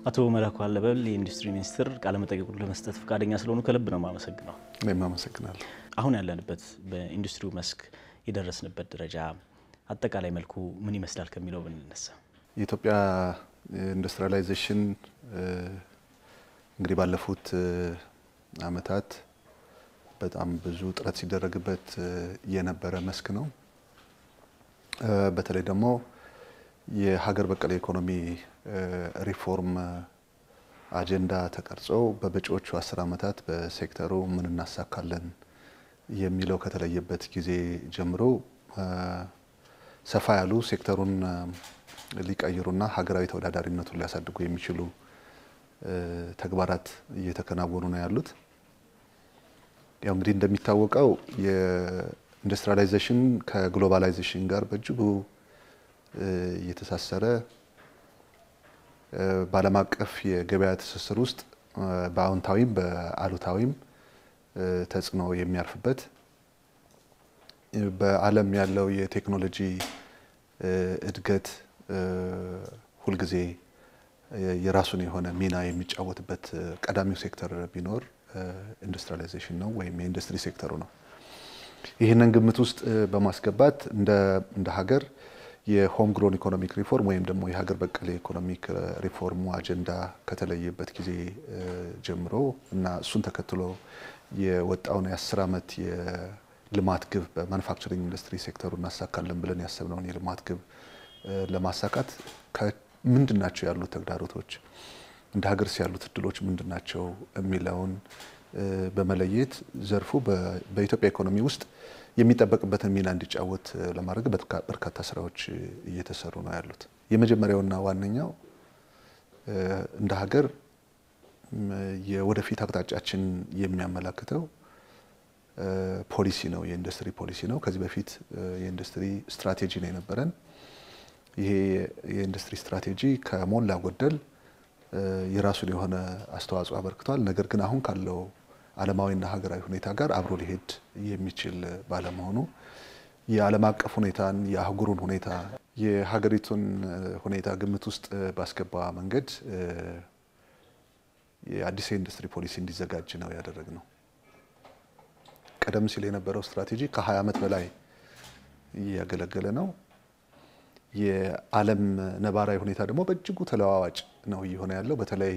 አቶ መላኩ አለበል የኢንዱስትሪ ሚኒስትር ቃለመጠይቁን ለመስጠት ፈቃደኛ ስለሆኑ ከልብ ነው የማመሰግነው። እኔም አመሰግናለሁ። አሁን ያለንበት በኢንዱስትሪው መስክ የደረስንበት ደረጃ አጠቃላይ መልኩ ምን ይመስላል ከሚለው ብንነሳ የኢትዮጵያ ኢንዱስትሪያላይዜሽን እንግዲህ ባለፉት ዓመታት በጣም ብዙ ጥረት ሲደረግበት የነበረ መስክ ነው። በተለይ ደግሞ የሀገር በቀል ኢኮኖሚ ሪፎርም አጀንዳ ተቀርጾ በመጪዎቹ አስር ዓመታት በሴክተሩ ምን እናሳካለን የሚለው ከተለየበት ጊዜ ጀምሮ ሰፋ ያሉ ሴክተሩን ሊቀይሩና ሀገራዊ ተወዳዳሪነቱን ሊያሳድጉ የሚችሉ ተግባራት እየተከናወኑ ነው ያሉት። ያው እንግዲህ እንደሚታወቀው የኢንዱስትሪያላይዜሽን ከግሎባላይዜሽን ጋር በእጅጉ እየተሳሰረ በዓለም አቀፍ የገበያ ትስስር ውስጥ በአዎንታዊም በአሉታዊም ተጽዕኖ የሚያርፍበት በዓለም ያለው የቴክኖሎጂ እድገት ሁልጊዜ የራሱን የሆነ ሚና የሚጫወትበት ቀዳሚው ሴክተር ቢኖር ኢንዱስትሪያላይዜሽን ነው ወይም የኢንዱስትሪ ሴክተሩ ነው። ይህንን ግምት ውስጥ በማስገባት እንደ ሀገር የሆም ግሮን ኢኮኖሚክ ሪፎርም ወይም ደግሞ የሀገር በቀል የኢኮኖሚክ ሪፎርሙ አጀንዳ ከተለየበት ጊዜ ጀምሮ እና እሱን ተከትሎ የወጣውን የአስር ዓመት የልማት ግብ በማኑፋክቸሪንግ ኢንዱስትሪ ሴክተሩ እናሳካለን ብለን ያሰብነውን የልማት ግብ ለማሳካት ምንድን ናቸው ያሉት ተግዳሮቶች፣ እንደ ሀገርስ ያሉት እድሎች ምንድን ናቸው የሚለውን በመለየት ዘርፉ በኢትዮጵያ ኢኮኖሚ ውስጥ የሚጠበቅበትን ሚና እንዲጫወት ለማድረግ በርካታ ስራዎች እየተሰሩ ነው ያሉት። የመጀመሪያውና ዋነኛው እንደ ሀገር የወደፊት አቅጣጫችን የሚያመላክተው ፖሊሲ ነው፣ የኢንዱስትሪ ፖሊሲ ነው። ከዚህ በፊት የኢንዱስትሪ ስትራቴጂ ነው የነበረን። ይሄ የኢንዱስትሪ ስትራቴጂ ከሞላ ጎደል የራሱን የሆነ አስተዋጽኦ አበርክቷል። ነገር ግን አሁን ካለው ዓለማዊና ሀገራዊ ሁኔታ ጋር አብሮ ሊሄድ የሚችል ባለመሆኑ የዓለም አቀፍ ሁኔታን የአህጉሩን ሁኔታ የሀገሪቱን ሁኔታ ግምት ውስጥ ባስገባ መንገድ የአዲስ የኢንዱስትሪ ፖሊሲ እንዲዘጋጅ ነው ያደረግነው። ቀደም ሲል የነበረው ስትራቴጂ ከ20 ዓመት በላይ እያገለገለ ነው። የዓለም ነባራዊ ሁኔታ ደግሞ በእጅጉ ተለዋዋጭ ነው እየሆነ ያለው። በተለይ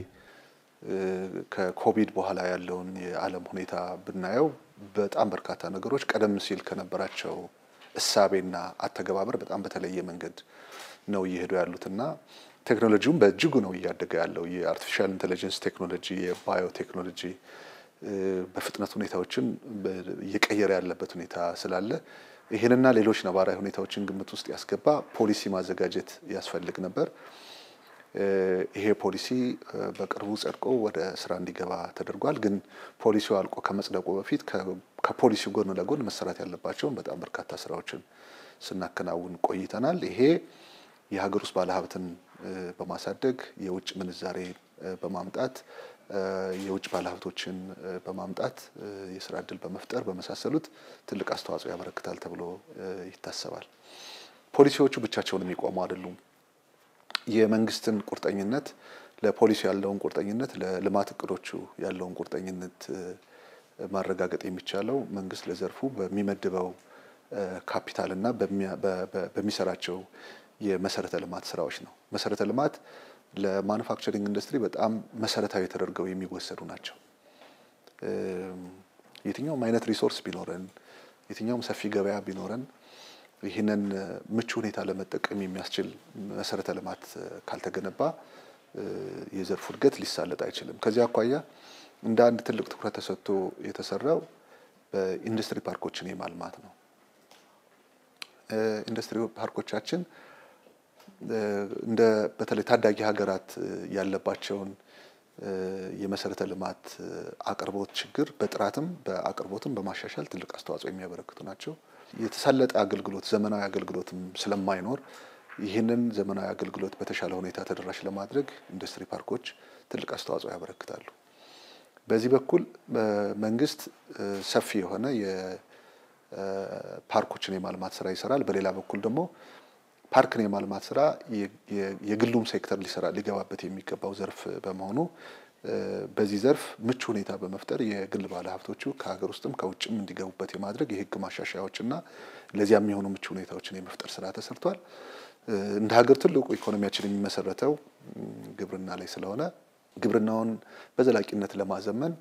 ከኮቪድ በኋላ ያለውን የዓለም ሁኔታ ብናየው በጣም በርካታ ነገሮች ቀደም ሲል ከነበራቸው እሳቤና አተገባበር በጣም በተለየ መንገድ ነው እየሄዱ ያሉት እና ቴክኖሎጂውም በእጅጉ ነው እያደገ ያለው። የአርቲፊሻል ኢንቴሊጀንስ ቴክኖሎጂ፣ የባዮ ቴክኖሎጂ በፍጥነት ሁኔታዎችን እየቀየረ ያለበት ሁኔታ ስላለ ይህንና ሌሎች ነባራዊ ሁኔታዎችን ግምት ውስጥ ያስገባ ፖሊሲ ማዘጋጀት ያስፈልግ ነበር። ይሄ ፖሊሲ በቅርቡ ጸድቆ ወደ ስራ እንዲገባ ተደርጓል። ግን ፖሊሲው አልቆ ከመጽደቁ በፊት ከፖሊሲው ጎን ለጎን መሰራት ያለባቸውን በጣም በርካታ ስራዎችን ስናከናውን ቆይተናል። ይሄ የሀገር ውስጥ ባለሀብትን በማሳደግ የውጭ ምንዛሬ በማምጣት የውጭ ባለሀብቶችን በማምጣት የስራ እድል በመፍጠር በመሳሰሉት ትልቅ አስተዋጽኦ ያበረክታል ተብሎ ይታሰባል። ፖሊሲዎቹ ብቻቸውን የሚቆሙ አይደሉም። የመንግስትን ቁርጠኝነት ለፖሊሲ ያለውን ቁርጠኝነት ለልማት እቅዶቹ ያለውን ቁርጠኝነት ማረጋገጥ የሚቻለው መንግስት ለዘርፉ በሚመድበው ካፒታልና በሚሰራቸው የመሰረተ ልማት ስራዎች ነው። መሰረተ ልማት ለማኑፋክቸሪንግ ኢንዱስትሪ በጣም መሰረታዊ ተደርገው የሚወሰዱ ናቸው። የትኛውም አይነት ሪሶርስ ቢኖረን፣ የትኛውም ሰፊ ገበያ ቢኖረን ይህንን ምቹ ሁኔታ ለመጠቀም የሚያስችል መሰረተ ልማት ካልተገነባ የዘርፉ እድገት ሊሳለጥ አይችልም። ከዚህ አኳያ እንደ አንድ ትልቅ ትኩረት ተሰጥቶ የተሰራው በኢንዱስትሪ ፓርኮችን የማልማት ነው። ኢንዱስትሪ ፓርኮቻችን እንደ በተለይ ታዳጊ ሀገራት ያለባቸውን የመሰረተ ልማት አቅርቦት ችግር በጥራትም በአቅርቦትም በማሻሻል ትልቅ አስተዋጽኦ የሚያበረክቱ ናቸው። የተሳለጠ አገልግሎት ዘመናዊ አገልግሎትም ስለማይኖር ይህንን ዘመናዊ አገልግሎት በተሻለ ሁኔታ ተደራሽ ለማድረግ ኢንዱስትሪ ፓርኮች ትልቅ አስተዋጽኦ ያበረክታሉ። በዚህ በኩል መንግስት ሰፊ የሆነ የፓርኮችን የማልማት ስራ ይሰራል። በሌላ በኩል ደግሞ ፓርክን የማልማት ስራ የግሉም ሴክተር ሊሰራ ሊገባበት የሚገባው ዘርፍ በመሆኑ በዚህ ዘርፍ ምቹ ሁኔታ በመፍጠር የግል ባለሀብቶቹ ከሀገር ውስጥም ከውጭም እንዲገቡበት የማድረግ የህግ ማሻሻያዎችና ለዚያ የሚሆኑ ምቹ ሁኔታዎችን የመፍጠር ስራ ተሰርቷል። እንደ ሀገር ትልቁ ኢኮኖሚያችን የሚመሰረተው ግብርና ላይ ስለሆነ ግብርናውን በዘላቂነት ለማዘመን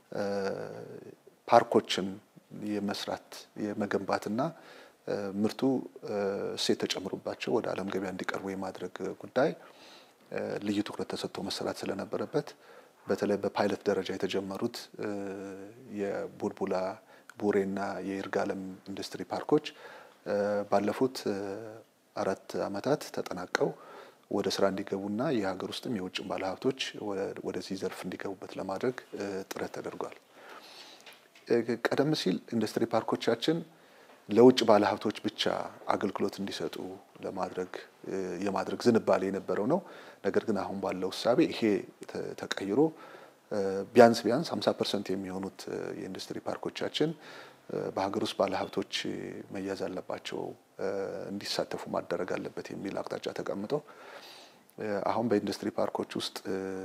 ፓርኮችን የመስራት የመገንባትና ምርቱ እሴት ተጨምሮባቸው ወደ ዓለም ገበያ እንዲቀርቡ የማድረግ ጉዳይ ልዩ ትኩረት ተሰጥቶ መሰራት ስለነበረበት በተለይ በፓይለት ደረጃ የተጀመሩት የቡልቡላ ቡሬና የይርጋለም ኢንዱስትሪ ፓርኮች ባለፉት አራት ዓመታት ተጠናቀው ወደ ስራ እንዲገቡና የሀገር ውስጥም የውጭም ባለሀብቶች ወደዚህ ዘርፍ እንዲገቡበት ለማድረግ ጥረት ተደርጓል። ቀደም ሲል ኢንዱስትሪ ፓርኮቻችን ለውጭ ባለሀብቶች ብቻ አገልግሎት እንዲሰጡ ለማድረግ የማድረግ ዝንባሌ የነበረው ነው። ነገር ግን አሁን ባለው እሳቤ ይሄ ተቀይሮ ቢያንስ ቢያንስ 50 ፐርሰንት የሚሆኑት የኢንዱስትሪ ፓርኮቻችን በሀገር ውስጥ ባለሀብቶች መያዝ አለባቸው፣ እንዲሳተፉ ማደረግ አለበት የሚል አቅጣጫ ተቀምጠው አሁን በኢንዱስትሪ ፓርኮች ውስጥ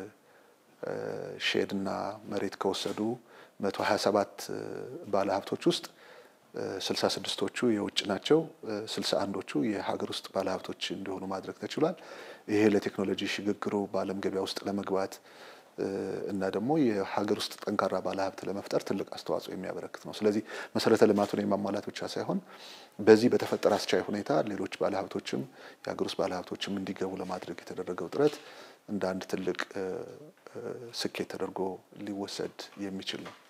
ሼድና መሬት ከወሰዱ 127 ባለሀብቶች ውስጥ 66ቶቹ የውጭ ናቸው። 61ዶቹ የሀገር ውስጥ ባለሀብቶች እንዲሆኑ ማድረግ ተችሏል። ይሄ ለቴክኖሎጂ ሽግግሩ በዓለም ገበያ ውስጥ ለመግባት እና ደግሞ የሀገር ውስጥ ጠንካራ ባለሀብት ለመፍጠር ትልቅ አስተዋጽኦ የሚያበረክት ነው። ስለዚህ መሰረተ ልማቱን የማሟላት ብቻ ሳይሆን በዚህ በተፈጠረ አስቻይ ሁኔታ ሌሎች ባለሀብቶችም የሀገር ውስጥ ባለሀብቶችም እንዲገቡ ለማድረግ የተደረገው ጥረት እንደ አንድ ትልቅ ስኬት ተደርጎ ሊወሰድ የሚችል ነው።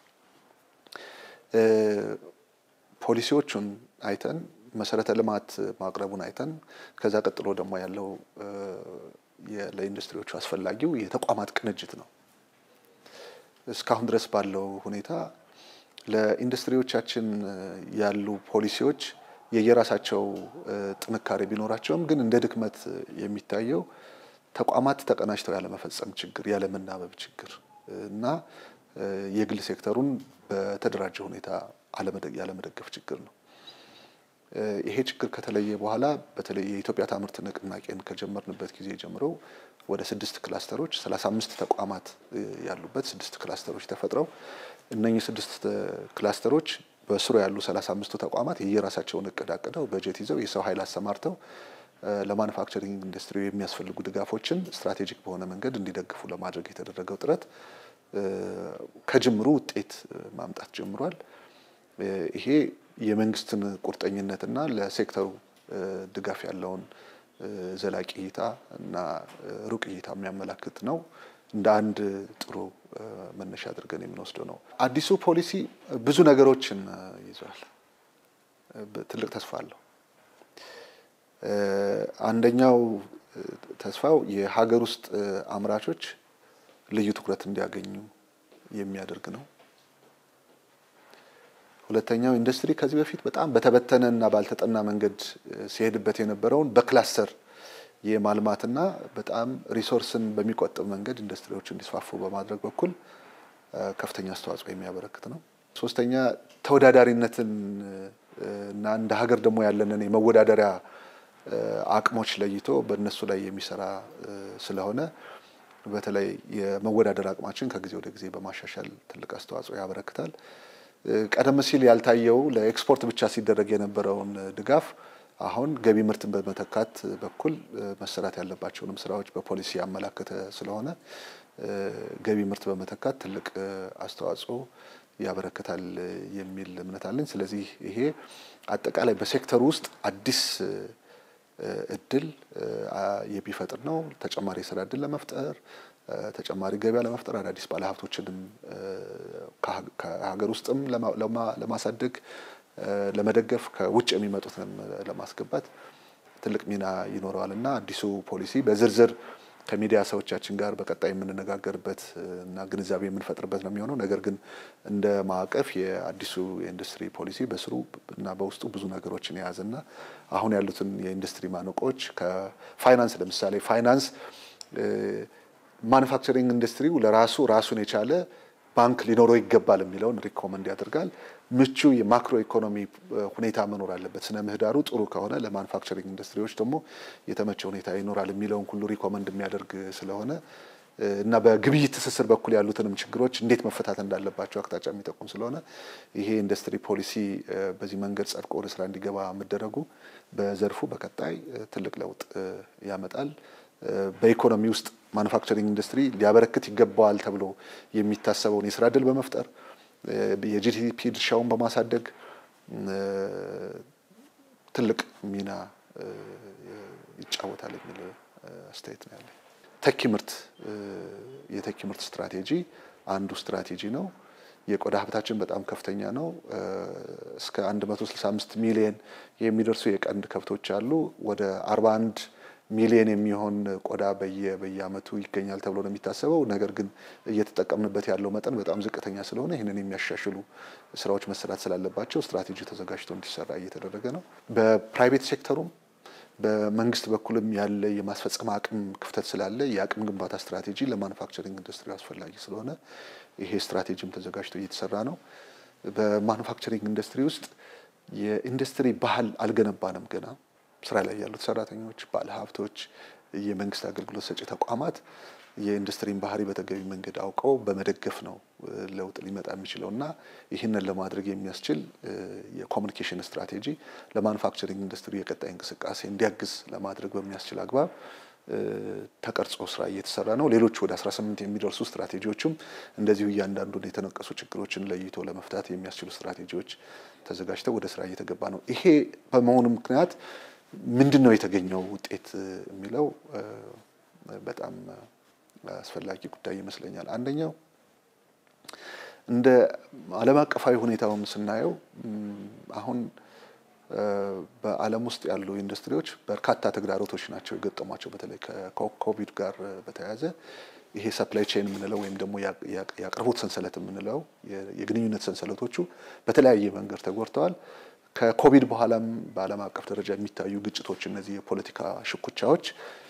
ፖሊሲዎቹን አይተን መሰረተ ልማት ማቅረቡን አይተን ከዛ ቀጥሎ ደግሞ ያለው ለኢንዱስትሪዎቹ አስፈላጊው የተቋማት ቅንጅት ነው። እስካሁን ድረስ ባለው ሁኔታ ለኢንዱስትሪዎቻችን ያሉ ፖሊሲዎች የየራሳቸው ጥንካሬ ቢኖራቸውም ግን እንደ ድክመት የሚታየው ተቋማት ተቀናጅተው ያለመፈጸም ችግር፣ ያለመናበብ ችግር እና የግል ሴክተሩን በተደራጀ ሁኔታ ያለመደገፍ ችግር ነው። ይሄ ችግር ከተለየ በኋላ በተለይ የኢትዮጵያ ታምርት ንቅናቄን ከጀመርንበት ጊዜ ጀምሮ ወደ ስድስት ክላስተሮች ሰላሳ አምስት ተቋማት ያሉበት ስድስት ክላስተሮች ተፈጥረው እነኚህ ስድስት ክላስተሮች በስሩ ያሉ ሰላሳ አምስቱ ተቋማት የየራሳቸውን እቅድ አቅደው በጀት ይዘው የሰው ኃይል አሰማርተው ለማኑፋክቸሪንግ ኢንዱስትሪ የሚያስፈልጉ ድጋፎችን ስትራቴጂክ በሆነ መንገድ እንዲደግፉ ለማድረግ የተደረገው ጥረት ከጅምሩ ውጤት ማምጣት ጀምሯል። ይሄ የመንግስትን ቁርጠኝነትና ለሴክተሩ ድጋፍ ያለውን ዘላቂ እይታ እና ሩቅ እይታ የሚያመላክት ነው። እንደ አንድ ጥሩ መነሻ አድርገን የምንወስደው ነው። አዲሱ ፖሊሲ ብዙ ነገሮችን ይዟል። ትልቅ ተስፋ አለው። አንደኛው ተስፋው የሀገር ውስጥ አምራቾች ልዩ ትኩረት እንዲያገኙ የሚያደርግ ነው። ሁለተኛው ኢንዱስትሪ ከዚህ በፊት በጣም በተበተነ እና ባልተጠና መንገድ ሲሄድበት የነበረውን በክላስተር የማልማትና በጣም ሪሶርስን በሚቆጥብ መንገድ ኢንዱስትሪዎች እንዲስፋፉ በማድረግ በኩል ከፍተኛ አስተዋጽኦ የሚያበረክት ነው። ሶስተኛ ተወዳዳሪነትን እና እንደ ሀገር ደግሞ ያለንን የመወዳደሪያ አቅሞች ለይቶ በእነሱ ላይ የሚሰራ ስለሆነ በተለይ የመወዳደር አቅማችን ከጊዜ ወደ ጊዜ በማሻሻል ትልቅ አስተዋጽኦ ያበረክታል። ቀደም ሲል ያልታየው ለኤክስፖርት ብቻ ሲደረግ የነበረውን ድጋፍ አሁን ገቢ ምርትን በመተካት በኩል መሰራት ያለባቸውንም ስራዎች በፖሊሲ ያመላከተ ስለሆነ ገቢ ምርት በመተካት ትልቅ አስተዋጽኦ ያበረክታል የሚል እምነት አለኝ። ስለዚህ ይሄ አጠቃላይ በሴክተሩ ውስጥ አዲስ እድል የሚፈጥር ነው። ተጨማሪ የስራ እድል ለመፍጠር ተጨማሪ ገበያ ለመፍጠር አዳዲስ ባለሀብቶችንም ከሀገር ውስጥም ለማሳደግ ለመደገፍ ከውጭ የሚመጡትንም ለማስገባት ትልቅ ሚና ይኖረዋል እና አዲሱ ፖሊሲ በዝርዝር ከሚዲያ ሰዎቻችን ጋር በቀጣይ የምንነጋገርበት እና ግንዛቤ የምንፈጥርበት ነው የሚሆነው። ነገር ግን እንደ ማዕቀፍ የአዲሱ የኢንዱስትሪ ፖሊሲ በስሩ እና በውስጡ ብዙ ነገሮችን የያዘና አሁን ያሉትን የኢንዱስትሪ ማነቆች ከፋይናንስ ለምሳሌ ፋይናንስ ማኑፋክቸሪንግ ኢንዱስትሪው ለራሱ ራሱን የቻለ ባንክ ሊኖረው ይገባል የሚለውን ሪኮመንድ ያደርጋል። ምቹ የማክሮ ኢኮኖሚ ሁኔታ መኖር አለበት። ስነ ምህዳሩ ጥሩ ከሆነ ለማኑፋክቸሪንግ ኢንዱስትሪዎች ደግሞ የተመቸ ሁኔታ ይኖራል የሚለውን ሁሉ ሪኮመንድ የሚያደርግ ስለሆነ እና በግብይት ትስስር በኩል ያሉትንም ችግሮች እንዴት መፈታት እንዳለባቸው አቅጣጫ የሚጠቁም ስለሆነ ይሄ ኢንዱስትሪ ፖሊሲ በዚህ መንገድ ጸድቆ ወደ ስራ እንዲገባ መደረጉ በዘርፉ በቀጣይ ትልቅ ለውጥ ያመጣል። በኢኮኖሚ ውስጥ ማኑፋክቸሪንግ ኢንዱስትሪ ሊያበረክት ይገባዋል ተብሎ የሚታሰበውን የስራ እድል በመፍጠር የጂዲፒ ድርሻውን በማሳደግ ትልቅ ሚና ይጫወታል የሚል አስተያየት ነው ያለኝ። ተኪ ምርት የተኪ ምርት ስትራቴጂ አንዱ ስትራቴጂ ነው። የቆዳ ሀብታችን በጣም ከፍተኛ ነው። እስከ 165 ሚሊዮን የሚደርሱ የቀንድ ከብቶች አሉ። ወደ 41 ሚሊዮን የሚሆን ቆዳ በየ በየአመቱ ይገኛል ተብሎ ነው የሚታሰበው። ነገር ግን እየተጠቀምንበት ያለው መጠን በጣም ዝቅተኛ ስለሆነ ይህንን የሚያሻሽሉ ስራዎች መሰራት ስላለባቸው ስትራቴጂ ተዘጋጅቶ እንዲሰራ እየተደረገ ነው። በፕራይቬት ሴክተሩም በመንግስት በኩልም ያለ የማስፈጸም አቅም ክፍተት ስላለ የአቅም ግንባታ ስትራቴጂ ለማኑፋክቸሪንግ ኢንዱስትሪ አስፈላጊ ስለሆነ ይሄ ስትራቴጂም ተዘጋጅቶ እየተሰራ ነው። በማኑፋክቸሪንግ ኢንዱስትሪ ውስጥ የኢንዱስትሪ ባህል አልገነባንም ገና ስራ ላይ ያሉት ሰራተኞች፣ ባለሀብቶች፣ የመንግስት አገልግሎት ሰጪ ተቋማት የኢንዱስትሪን ባህሪ በተገቢ መንገድ አውቀው በመደገፍ ነው ለውጥ ሊመጣ የሚችለው እና ይህንን ለማድረግ የሚያስችል የኮሚኒኬሽን ስትራቴጂ ለማኑፋክቸሪንግ ኢንዱስትሪ የቀጣይ እንቅስቃሴ እንዲያግዝ ለማድረግ በሚያስችል አግባብ ተቀርጾ ስራ እየተሰራ ነው። ሌሎች ወደ 18 የሚደርሱ ስትራቴጂዎችም እንደዚሁ እያንዳንዱን የተነቀሱ ችግሮችን ለይቶ ለመፍታት የሚያስችሉ ስትራቴጂዎች ተዘጋጅተው ወደ ስራ እየተገባ ነው። ይሄ በመሆኑ ምክንያት ምንድን ነው የተገኘው ውጤት የሚለው በጣም አስፈላጊ ጉዳይ ይመስለኛል። አንደኛው እንደ ዓለም አቀፋዊ ሁኔታውን ስናየው አሁን በዓለም ውስጥ ያሉ ኢንዱስትሪዎች በርካታ ተግዳሮቶች ናቸው የገጠሟቸው። በተለይ ከኮቪድ ጋር በተያያዘ ይሄ ሰፕላይ ቼን የምንለው ወይም ደግሞ የአቅርቦት ሰንሰለት የምንለው የግንኙነት ሰንሰለቶቹ በተለያየ መንገድ ተጎድተዋል። ከኮቪድ በኋላም በዓለም አቀፍ ደረጃ የሚታዩ ግጭቶች፣ እነዚህ የፖለቲካ ሽኩቻዎች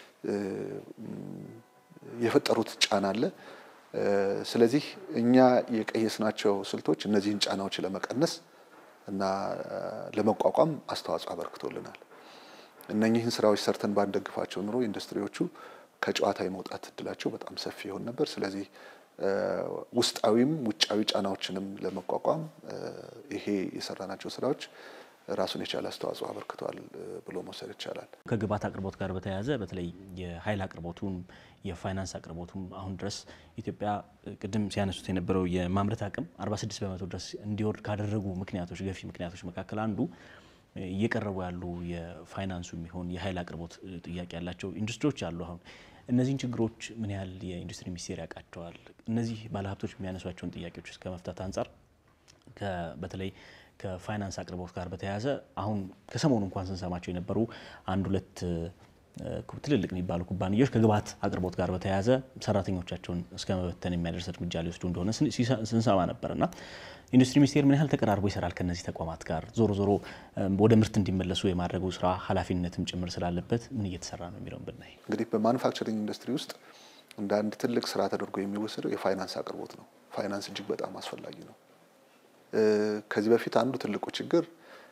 የፈጠሩት ጫና አለ። ስለዚህ እኛ የቀየስናቸው ስልቶች እነዚህን ጫናዎች ለመቀነስ እና ለመቋቋም አስተዋጽኦ አበርክቶልናል። እነኚህን ስራዎች ሰርተን ባንደግፋቸው ኑሮ ኢንዱስትሪዎቹ ከጨዋታ የመውጣት እድላቸው በጣም ሰፊ ይሆን ነበር። ስለዚህ ውስጣዊም ውጫዊ ጫናዎችንም ለመቋቋም ይሄ የሰራናቸው ስራዎች ራሱን የቻለ አስተዋጽኦ አበርክቷል ብሎ መውሰድ ይቻላል። ከግብዓት አቅርቦት ጋር በተያያዘ በተለይ የኃይል አቅርቦቱም የፋይናንስ አቅርቦቱም አሁን ድረስ ኢትዮጵያ ቅድም ሲያነሱት የነበረው የማምረት አቅም 46 በመቶ ድረስ እንዲወርድ ካደረጉ ምክንያቶች ገፊ ምክንያቶች መካከል አንዱ እየቀረቡ ያሉ የፋይናንሱ የሚሆን የኃይል አቅርቦት ጥያቄ ያላቸው ኢንዱስትሪዎች አሉ። አሁን እነዚህን ችግሮች ምን ያህል የኢንዱስትሪ ሚኒስቴር ያውቃቸዋል? እነዚህ ባለሀብቶች የሚያነሷቸውን ጥያቄዎች እስከ መፍታት አንጻር በተለይ ከፋይናንስ አቅርቦት ጋር በተያያዘ አሁን ከሰሞኑ እንኳን ስንሰማቸው የነበሩ አንድ ሁለት ትልልቅ የሚባሉ ኩባንያዎች ከግብዓት አቅርቦት ጋር በተያያዘ ሰራተኞቻቸውን እስከ መበተን የሚያደርስ እርምጃ ሊወስዱ እንደሆነ ስንሰማ ነበር እና ኢንዱስትሪ ሚኒስቴር ምን ያህል ተቀራርቦ ይሰራል ከነዚህ ተቋማት ጋር? ዞሮ ዞሮ ወደ ምርት እንዲመለሱ የማድረጉ ስራ ኃላፊነትም ጭምር ስላለበት ምን እየተሰራ ነው የሚለውን ብናይ እንግዲህ በማኑፋክቸሪንግ ኢንዱስትሪ ውስጥ እንደ አንድ ትልቅ ስራ ተደርጎ የሚወሰደው የፋይናንስ አቅርቦት ነው። ፋይናንስ እጅግ በጣም አስፈላጊ ነው። ከዚህ በፊት አንዱ ትልቁ ችግር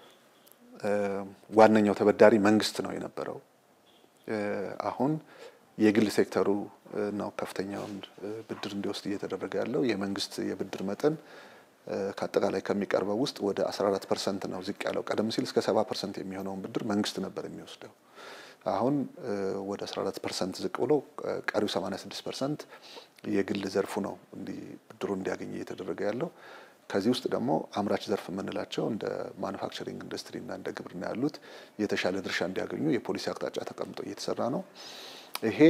ዋነኛው ተበዳሪ መንግስት ነው የነበረው። አሁን የግል ሴክተሩ ነው ከፍተኛውን ብድር እንዲወስድ እየተደረገ ያለው። የመንግስት የብድር መጠን ከአጠቃላይ ከሚቀርበው ውስጥ ወደ 14 ፐርሰንት ነው ዝቅ ያለው። ቀደም ሲል እስከ 70 ፐርሰንት የሚሆነውን ብድር መንግስት ነበር የሚወስደው። አሁን ወደ 14 ፐርሰንት ዝቅ ብሎ ቀሪው 86 ፐርሰንት የግል ዘርፉ ነው ብድሩ እንዲያገኝ እየተደረገ ያለው። ከዚህ ውስጥ ደግሞ አምራች ዘርፍ የምንላቸው እንደ ማኑፋክቸሪንግ ኢንዱስትሪ እና እንደ ግብርና ያሉት የተሻለ ድርሻ እንዲያገኙ የፖሊሲ አቅጣጫ ተቀምጦ እየተሰራ ነው። ይሄ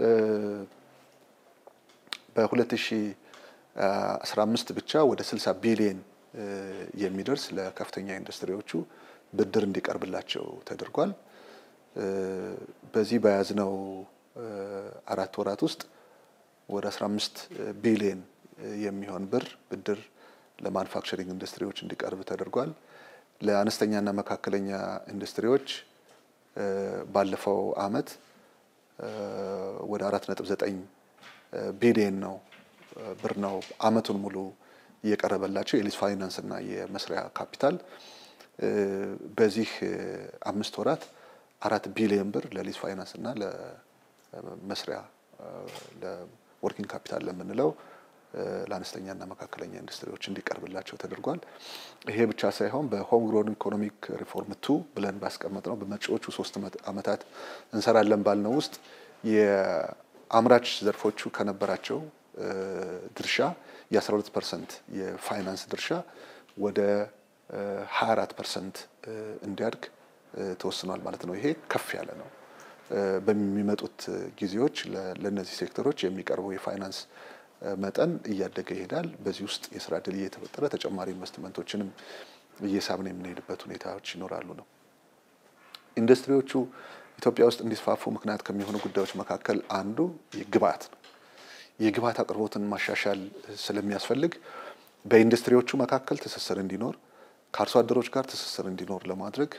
በ2015 ብቻ ወደ 60 ቢሊየን የሚደርስ ለከፍተኛ ኢንዱስትሪዎቹ ብድር እንዲቀርብላቸው ተደርጓል። በዚህ በያዝነው አራት ወራት ውስጥ ወደ 15 ቢሊየን የሚሆን ብር ብድር ለማኑፋክቸሪንግ ኢንዱስትሪዎች እንዲቀርብ ተደርጓል። ለአነስተኛና መካከለኛ ኢንዱስትሪዎች ባለፈው አመት ወደ 4.9 ቢሊየን ነው ብር ነው አመቱን ሙሉ እየቀረበላቸው የሊዝ ፋይናንስ እና የመስሪያ ካፒታል በዚህ አምስት ወራት አራት ቢሊዮን ብር ለሊዝ ፋይናንስ እና ለመስሪያ ለወርኪንግ ካፒታል ለምንለው ለአነስተኛና መካከለኛ ኢንዱስትሪዎች እንዲቀርብላቸው ተደርጓል። ይሄ ብቻ ሳይሆን በሆም ግሮን ኢኮኖሚክ ሪፎርም ቱ ብለን ባስቀመጥ ነው በመጪዎቹ ሶስት ዓመታት እንሰራለን ባልነው ውስጥ የአምራች ዘርፎቹ ከነበራቸው ድርሻ የ12 ፐርሰንት የፋይናንስ ድርሻ ወደ 24 ፐርሰንት እንዲያድግ ተወስኗል ማለት ነው። ይሄ ከፍ ያለ ነው። በሚመጡት ጊዜዎች ለእነዚህ ሴክተሮች የሚቀርበው የፋይናንስ መጠን እያደገ ይሄዳል። በዚህ ውስጥ የስራ እድል እየተፈጠረ ተጨማሪ ኢንቨስትመንቶችንም እየሳብን የምንሄድበት ሁኔታዎች ይኖራሉ ነው። ኢንዱስትሪዎቹ ኢትዮጵያ ውስጥ እንዲስፋፉ ምክንያት ከሚሆኑ ጉዳዮች መካከል አንዱ ግብአት ነው። የግብአት አቅርቦትን ማሻሻል ስለሚያስፈልግ በኢንዱስትሪዎቹ መካከል ትስስር እንዲኖር ከአርሶ አደሮች ጋር ትስስር እንዲኖር ለማድረግ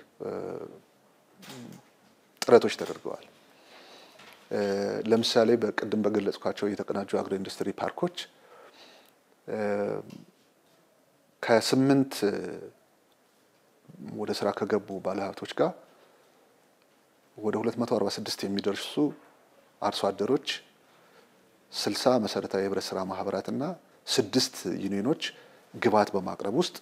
ጥረቶች ተደርገዋል። ለምሳሌ በቅድም በገለጽኳቸው የተቀናጁ አግሮ ኢንዱስትሪ ፓርኮች ከስምንት ወደ ስራ ከገቡ ባለሀብቶች ጋር ወደ 246 የሚደርሱ አርሶ አደሮች፣ 60 መሰረታዊ የህብረት ስራ ማህበራትና ስድስት ዩኒዮኖች ግብዓት በማቅረብ ውስጥ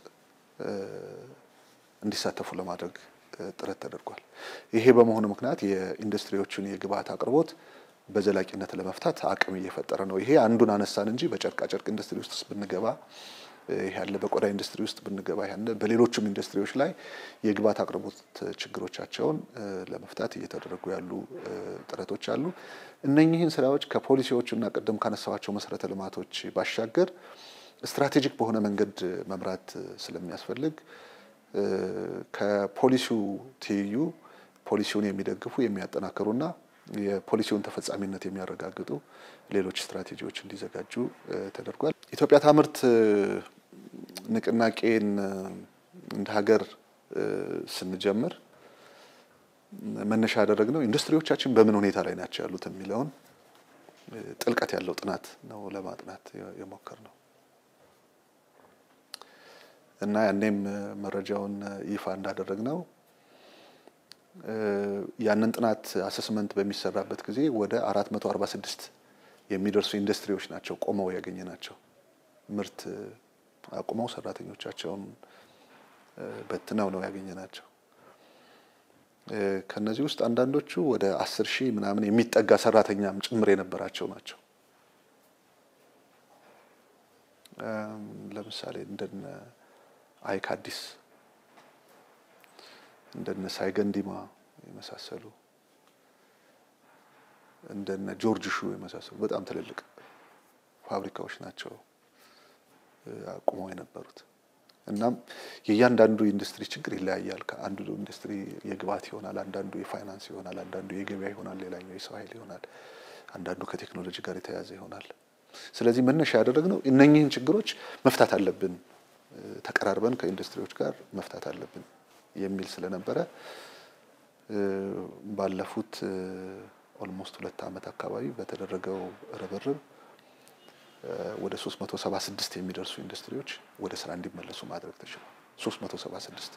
እንዲሳተፉ ለማድረግ ጥረት ተደርጓል። ይሄ በመሆኑ ምክንያት የኢንዱስትሪዎቹን የግብዓት አቅርቦት በዘላቂነት ለመፍታት አቅም እየፈጠረ ነው። ይሄ አንዱን አነሳን እንጂ በጨርቃ ጨርቅ ኢንዱስትሪ ውስጥ ብንገባ ይሄ ያለ፣ በቆዳ ኢንዱስትሪ ውስጥ ብንገባ ያለ፣ በሌሎቹም ኢንዱስትሪዎች ላይ የግብዓት አቅርቦት ችግሮቻቸውን ለመፍታት እየተደረጉ ያሉ ጥረቶች አሉ። እነኚህን ስራዎች ከፖሊሲዎቹና ቅድም ካነሳኋቸው መሰረተ ልማቶች ባሻገር ስትራቴጂክ በሆነ መንገድ መምራት ስለሚያስፈልግ ከፖሊሲው ትይዩ ፖሊሲውን የሚደግፉ የሚያጠናክሩና የፖሊሲውን ተፈጻሚነት የሚያረጋግጡ ሌሎች ስትራቴጂዎች እንዲዘጋጁ ተደርጓል። ኢትዮጵያ ታምርት ንቅናቄን እንደ ሀገር ስንጀምር መነሻ ያደረግነው ኢንዱስትሪዎቻችን በምን ሁኔታ ላይ ናቸው ያሉት የሚለውን ጥልቀት ያለው ጥናት ነው ለማጥናት የሞከር ነው እና ያኔም መረጃውን ይፋ እንዳደረግ ነው ያንን ጥናት አሰስመንት በሚሰራበት ጊዜ ወደ 446 የሚደርሱ ኢንዱስትሪዎች ናቸው ቆመው ያገኘ ናቸው። ምርት አቁመው ሰራተኞቻቸውን በትነው ነው ያገኘ ናቸው። ከነዚህ ውስጥ አንዳንዶቹ ወደ አስር ሺህ ምናምን የሚጠጋ ሰራተኛም ጭምር የነበራቸው ናቸው። ለምሳሌ እንደነ አይክ አዲስ እንደነ ሳይገንዲማ የመሳሰሉ እንደነ ጆርጅ ሹ የመሳሰሉ በጣም ትልልቅ ፋብሪካዎች ናቸው አቁመው የነበሩት። እናም የእያንዳንዱ ኢንዱስትሪ ችግር ይለያያል። ከአንዱ ኢንዱስትሪ የግብዓት ይሆናል፣ አንዳንዱ የፋይናንስ ይሆናል፣ አንዳንዱ የገበያ ይሆናል፣ ሌላኛው የሰው ኃይል ይሆናል፣ አንዳንዱ ከቴክኖሎጂ ጋር የተያያዘ ይሆናል። ስለዚህ መነሻ ያደረግነው እነኚህን ችግሮች መፍታት አለብን፣ ተቀራርበን ከኢንዱስትሪዎች ጋር መፍታት አለብን የሚል ስለነበረ ባለፉት ኦልሞስት ሁለት ዓመት አካባቢ በተደረገው ርብርብ ወደ 376 የሚደርሱ ኢንዱስትሪዎች ወደ ስራ እንዲመለሱ ማድረግ ተችሏል። 376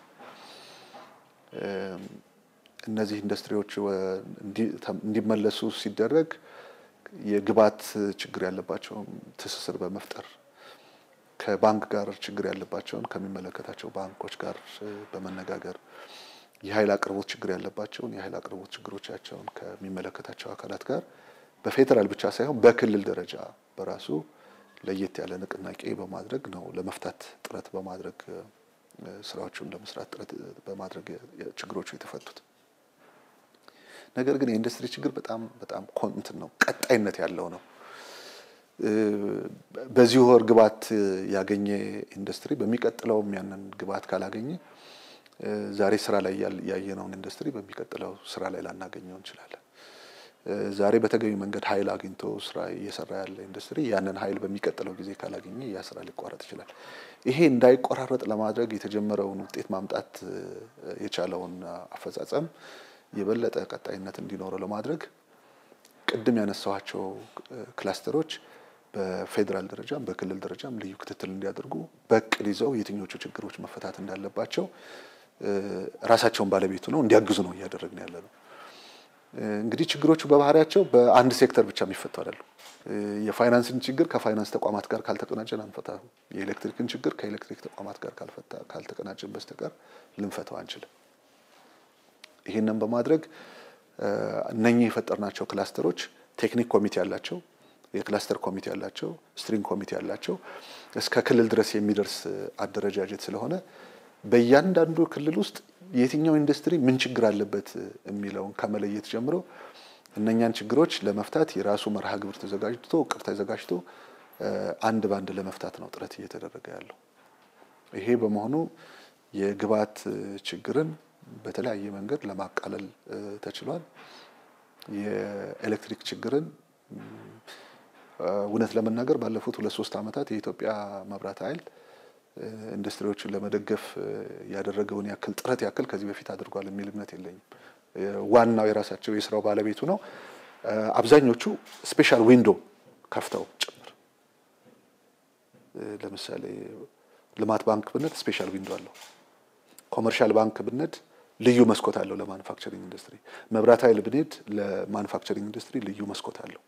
እነዚህ ኢንዱስትሪዎች እንዲመለሱ ሲደረግ የግብዓት ችግር ያለባቸውን ትስስር በመፍጠር ከባንክ ጋር ችግር ያለባቸውን ከሚመለከታቸው ባንኮች ጋር በመነጋገር የኃይል አቅርቦት ችግር ያለባቸውን የኃይል አቅርቦት ችግሮቻቸውን ከሚመለከታቸው አካላት ጋር በፌዴራል ብቻ ሳይሆን በክልል ደረጃ በራሱ ለየት ያለ ንቅናቄ በማድረግ ነው ለመፍታት ጥረት በማድረግ ስራዎቹን ለመስራት ጥረት በማድረግ ችግሮቹ የተፈቱት። ነገር ግን የኢንዱስትሪ ችግር በጣም በጣም እንትን ነው፣ ቀጣይነት ያለው ነው። በዚህ ወር ግብዓት ያገኘ ኢንዱስትሪ በሚቀጥለውም ያንን ግብዓት ካላገኘ ዛሬ ስራ ላይ ያየነውን ኢንዱስትሪ በሚቀጥለው ስራ ላይ ላናገኘው እንችላለን። ዛሬ በተገቢ መንገድ ኃይል አግኝቶ ስራ እየሰራ ያለ ኢንዱስትሪ ያንን ኃይል በሚቀጥለው ጊዜ ካላገኘ ያ ስራ ሊቋረጥ ይችላል። ይሄ እንዳይቆራረጥ ለማድረግ የተጀመረውን ውጤት ማምጣት የቻለውን አፈጻጸም የበለጠ ቀጣይነት እንዲኖረው ለማድረግ ቅድም ያነሳኋቸው ክላስተሮች በፌዴራል ደረጃም በክልል ደረጃም ልዩ ክትትል እንዲያደርጉ በእቅድ ይዘው የትኞቹ ችግሮች መፈታት እንዳለባቸው ራሳቸውን ባለቤቱ ነው እንዲያግዙ ነው እያደረግን ያለ ነው። እንግዲህ ችግሮቹ በባህሪያቸው በአንድ ሴክተር ብቻ የሚፈቱ አይደሉም። የፋይናንስን ችግር ከፋይናንስ ተቋማት ጋር ካልተቀናጀን አንፈታም። የኤሌክትሪክን ችግር ከኤሌክትሪክ ተቋማት ጋር ካልተቀናጀን በስተቀር ልንፈታው አንችልም። ይህንን በማድረግ እነኚህ የፈጠርናቸው ክላስተሮች ቴክኒክ ኮሚቴ ያላቸው፣ የክላስተር ኮሚቴ ያላቸው፣ ስትሪንግ ኮሚቴ ያላቸው እስከ ክልል ድረስ የሚደርስ አደረጃጀት ስለሆነ በእያንዳንዱ ክልል ውስጥ የትኛው ኢንዱስትሪ ምን ችግር አለበት የሚለውን ከመለየት ጀምሮ እነኛን ችግሮች ለመፍታት የራሱ መርሃ ግብር ተዘጋጅቶ እቅድ ተዘጋጅቶ አንድ ባንድ ለመፍታት ነው ጥረት እየተደረገ ያለው። ይሄ በመሆኑ የግብዓት ችግርን በተለያየ መንገድ ለማቃለል ተችሏል። የኤሌክትሪክ ችግርን እውነት ለመናገር ባለፉት ሁለት ሶስት ዓመታት የኢትዮጵያ መብራት ኃይል ኢንዱስትሪዎችን ለመደገፍ ያደረገውን ያክል ጥረት ያክል ከዚህ በፊት አድርጓል የሚል እምነት የለኝም። ዋናው የራሳቸው የስራው ባለቤቱ ነው። አብዛኞቹ ስፔሻል ዊንዶ ከፍተው ጭምር ለምሳሌ ልማት ባንክ ብንድ ስፔሻል ዊንዶ አለው። ኮመርሻል ባንክ ብንድ ልዩ መስኮት አለው ለማኑፋክቸሪንግ ኢንዱስትሪ። መብራት ኃይል ብንሄድ ለማኑፋክቸሪንግ ኢንዱስትሪ ልዩ መስኮት አለው።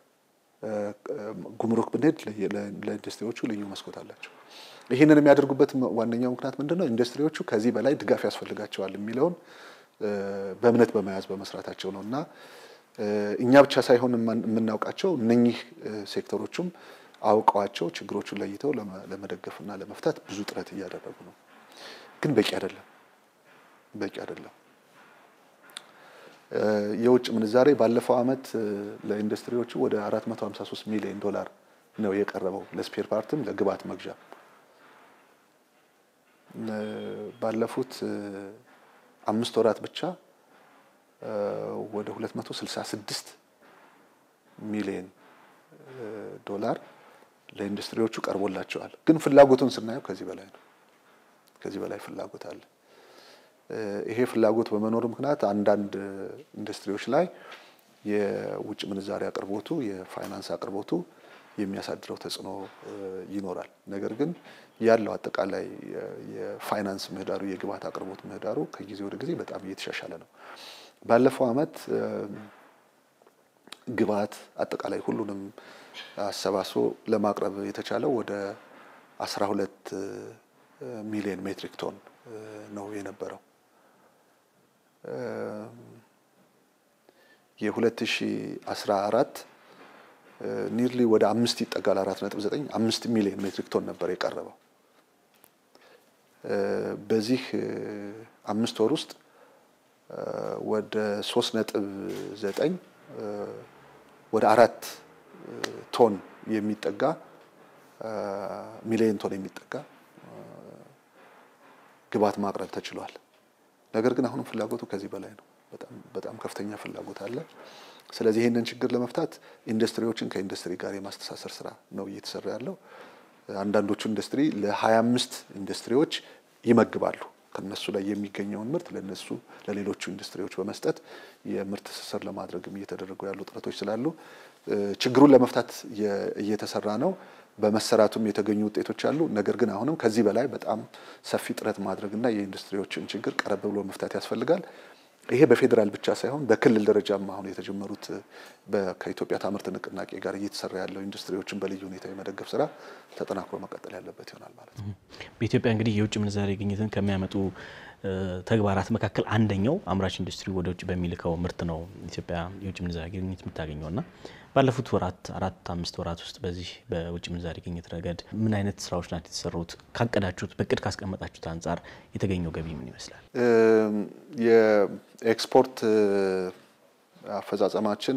ጉምሩክ ብንሄድ ለኢንዱስትሪዎቹ ልዩ መስኮት አላቸው። ይህንን የሚያደርጉበት ዋነኛው ምክንያት ምንድን ነው? ኢንዱስትሪዎቹ ከዚህ በላይ ድጋፍ ያስፈልጋቸዋል የሚለውን በእምነት በመያዝ በመስራታቸው ነው እና እኛ ብቻ ሳይሆን የምናውቃቸው እነኚህ ሴክተሮቹም አውቀዋቸው ችግሮቹን ለይተው ለመደገፍና ለመፍታት ብዙ ጥረት እያደረጉ ነው። ግን በቂ አይደለም፣ በቂ አይደለም። የውጭ ምንዛሬ ባለፈው ዓመት ለኢንዱስትሪዎቹ ወደ 453 ሚሊዮን ዶላር ነው የቀረበው ለስፔር ፓርትም ለግብዓት መግዣ ባለፉት አምስት ወራት ብቻ ወደ 266 ሚሊዮን ዶላር ለኢንዱስትሪዎቹ ቀርቦላቸዋል። ግን ፍላጎቱን ስናየው ከዚህ በላይ ነው። ከዚህ በላይ ፍላጎት አለ። ይሄ ፍላጎት በመኖሩ ምክንያት አንዳንድ ኢንዱስትሪዎች ላይ የውጭ ምንዛሪ አቅርቦቱ የፋይናንስ አቅርቦቱ የሚያሳድረው ተጽዕኖ ይኖራል። ነገር ግን ያለው አጠቃላይ የፋይናንስ ምህዳሩ የግብዓት አቅርቦት ምህዳሩ ከጊዜ ወደ ጊዜ በጣም እየተሻሻለ ነው። ባለፈው ዓመት ግብዓት አጠቃላይ ሁሉንም አሰባስቦ ለማቅረብ የተቻለው ወደ 12 ሚሊዮን ሜትሪክ ቶን ነው የነበረው። የ2014 ኒርሊ ወደ አምስት ይጠጋል። አራት ነጥብ ዘጠኝ አምስት ሚሊዮን ሜትሪክ ቶን ነበር የቀረበው። በዚህ አምስት ወር ውስጥ ወደ ሶስት ነጥብ ዘጠኝ ወደ አራት ቶን የሚጠጋ ሚሊዮን ቶን የሚጠጋ ግብዓት ማቅረብ ተችሏል። ነገር ግን አሁንም ፍላጎቱ ከዚህ በላይ ነው። በጣም በጣም ከፍተኛ ፍላጎት አለ። ስለዚህ ይህንን ችግር ለመፍታት ኢንዱስትሪዎችን ከኢንዱስትሪ ጋር የማስተሳሰር ስራ ነው እየተሰራ ያለው። አንዳንዶቹ ኢንዱስትሪ ለ25 ኢንዱስትሪዎች ይመግባሉ። ከነሱ ላይ የሚገኘውን ምርት ለነሱ ለሌሎቹ ኢንዱስትሪዎች በመስጠት የምርት ትስስር ለማድረግም እየተደረጉ ያሉ ጥረቶች ስላሉ ችግሩን ለመፍታት እየተሰራ ነው። በመሰራቱም የተገኙ ውጤቶች አሉ። ነገር ግን አሁንም ከዚህ በላይ በጣም ሰፊ ጥረት ማድረግና የኢንዱስትሪዎችን ችግር ቀረብ ብሎ መፍታት ያስፈልጋል። ይሄ በፌዴራል ብቻ ሳይሆን በክልል ደረጃም አሁን የተጀመሩት ከኢትዮጵያ ታምርት ንቅናቄ ጋር እየተሰራ ያለው ኢንዱስትሪዎችን በልዩ ሁኔታ የመደገፍ ስራ ተጠናክሮ መቀጠል ያለበት ይሆናል ማለት ነው። በኢትዮጵያ እንግዲህ የውጭ ምንዛሬ ግኝትን ከሚያመጡ ተግባራት መካከል አንደኛው አምራች ኢንዱስትሪ ወደ ውጭ በሚልከው ምርት ነው ኢትዮጵያ የውጭ ምንዛሬ ግኝት የምታገኘው እና ባለፉት ወራት አራት አምስት ወራት ውስጥ በዚህ በውጭ ምንዛሬ ግኝት ረገድ ምን አይነት ስራዎች ናቸው የተሰሩት? ካቀዳችሁት በእቅድ ካስቀመጣችሁት አንጻር የተገኘው ገቢ ምን ይመስላል? የኤክስፖርት አፈጻጸማችን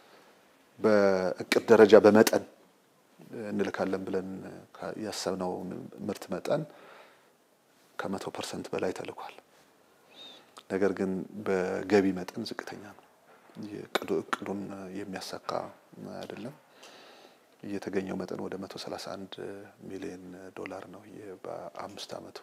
በእቅድ ደረጃ በመጠን እንልካለን ብለን ያሰብነው ምርት መጠን ከመቶ ፐርሰንት በላይ ተልኳል። ነገር ግን በገቢ መጠን ዝቅተኛ ነው። እቅዱን የሚያሳካ አይደለም። የተገኘው መጠን ወደ 131 ሚሊዮን ዶላር ነው በአምስት ዓመቱ።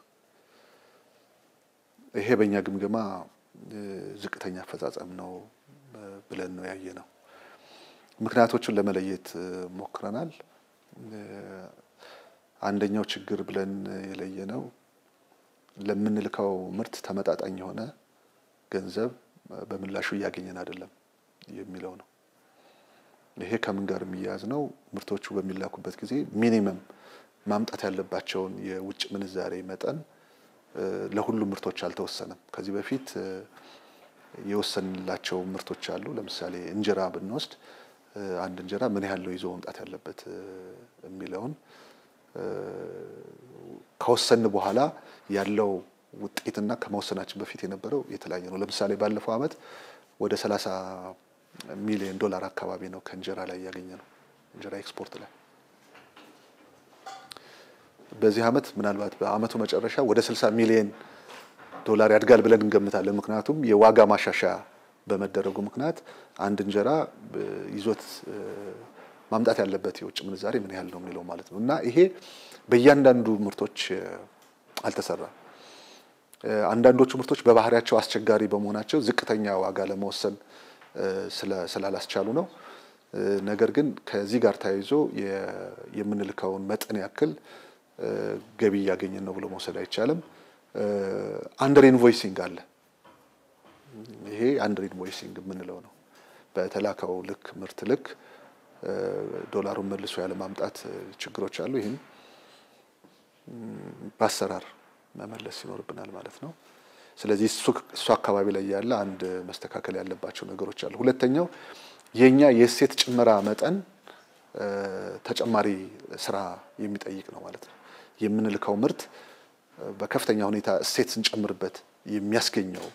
ይሄ በእኛ ግምገማ ዝቅተኛ አፈጻጸም ነው ብለን ነው ያየ ነው። ምክንያቶቹን ለመለየት ሞክረናል። አንደኛው ችግር ብለን የለየ ነው ለምንልከው ምርት ተመጣጣኝ የሆነ ገንዘብ በምላሹ እያገኘን አይደለም የሚለው ነው። ይሄ ከምን ጋር የሚያያዝ ነው? ምርቶቹ በሚላኩበት ጊዜ ሚኒመም ማምጣት ያለባቸውን የውጭ ምንዛሬ መጠን ለሁሉም ምርቶች አልተወሰነም። ከዚህ በፊት የወሰንላቸው ምርቶች አሉ። ለምሳሌ እንጀራ ብንወስድ አንድ እንጀራ ምን ያህል ነው ይዞ መምጣት ያለበት የሚለውን ከወሰን በኋላ ያለው ውጤትና ከመወሰናችን በፊት የነበረው የተለያየ ነው። ለምሳሌ ባለፈው ዓመት ወደ 30 ሚሊዮን ዶላር አካባቢ ነው ከእንጀራ ላይ ያገኘ ነው እንጀራ ኤክስፖርት ላይ። በዚህ ዓመት ምናልባት በዓመቱ መጨረሻ ወደ 60 ሚሊዮን ዶላር ያድጋል ብለን እንገምታለን። ምክንያቱም የዋጋ ማሻሻያ በመደረጉ ምክንያት አንድ እንጀራ ይዞት ማምጣት ያለበት የውጭ ምንዛሬ ምን ያህል ነው የሚለው ማለት ነው እና ይሄ በእያንዳንዱ ምርቶች አልተሰራም። አንዳንዶቹ ምርቶች በባህሪያቸው አስቸጋሪ በመሆናቸው ዝቅተኛ ዋጋ ለመወሰን ስላላስቻሉ ነው። ነገር ግን ከዚህ ጋር ተያይዞ የምንልከውን መጠን ያክል ገቢ እያገኘን ነው ብሎ መውሰድ አይቻልም። አንደር ኢንቮይሲንግ አለ። ይሄ አንደር ኢንቮይሲንግ የምንለው ነው። በተላከው ልክ ምርት ልክ ዶላሩን መልሶ ያለ ማምጣት ችግሮች አሉ። ይህም በአሰራር መመለስ ይኖርብናል ማለት ነው። ስለዚህ እሱ አካባቢ ላይ ያለ አንድ መስተካከል ያለባቸው ነገሮች አሉ። ሁለተኛው የኛ የእሴት ጭመራ መጠን ተጨማሪ ስራ የሚጠይቅ ነው ማለት ነው። የምንልከው ምርት በከፍተኛ ሁኔታ እሴት ስንጨምርበት የሚያስገኘው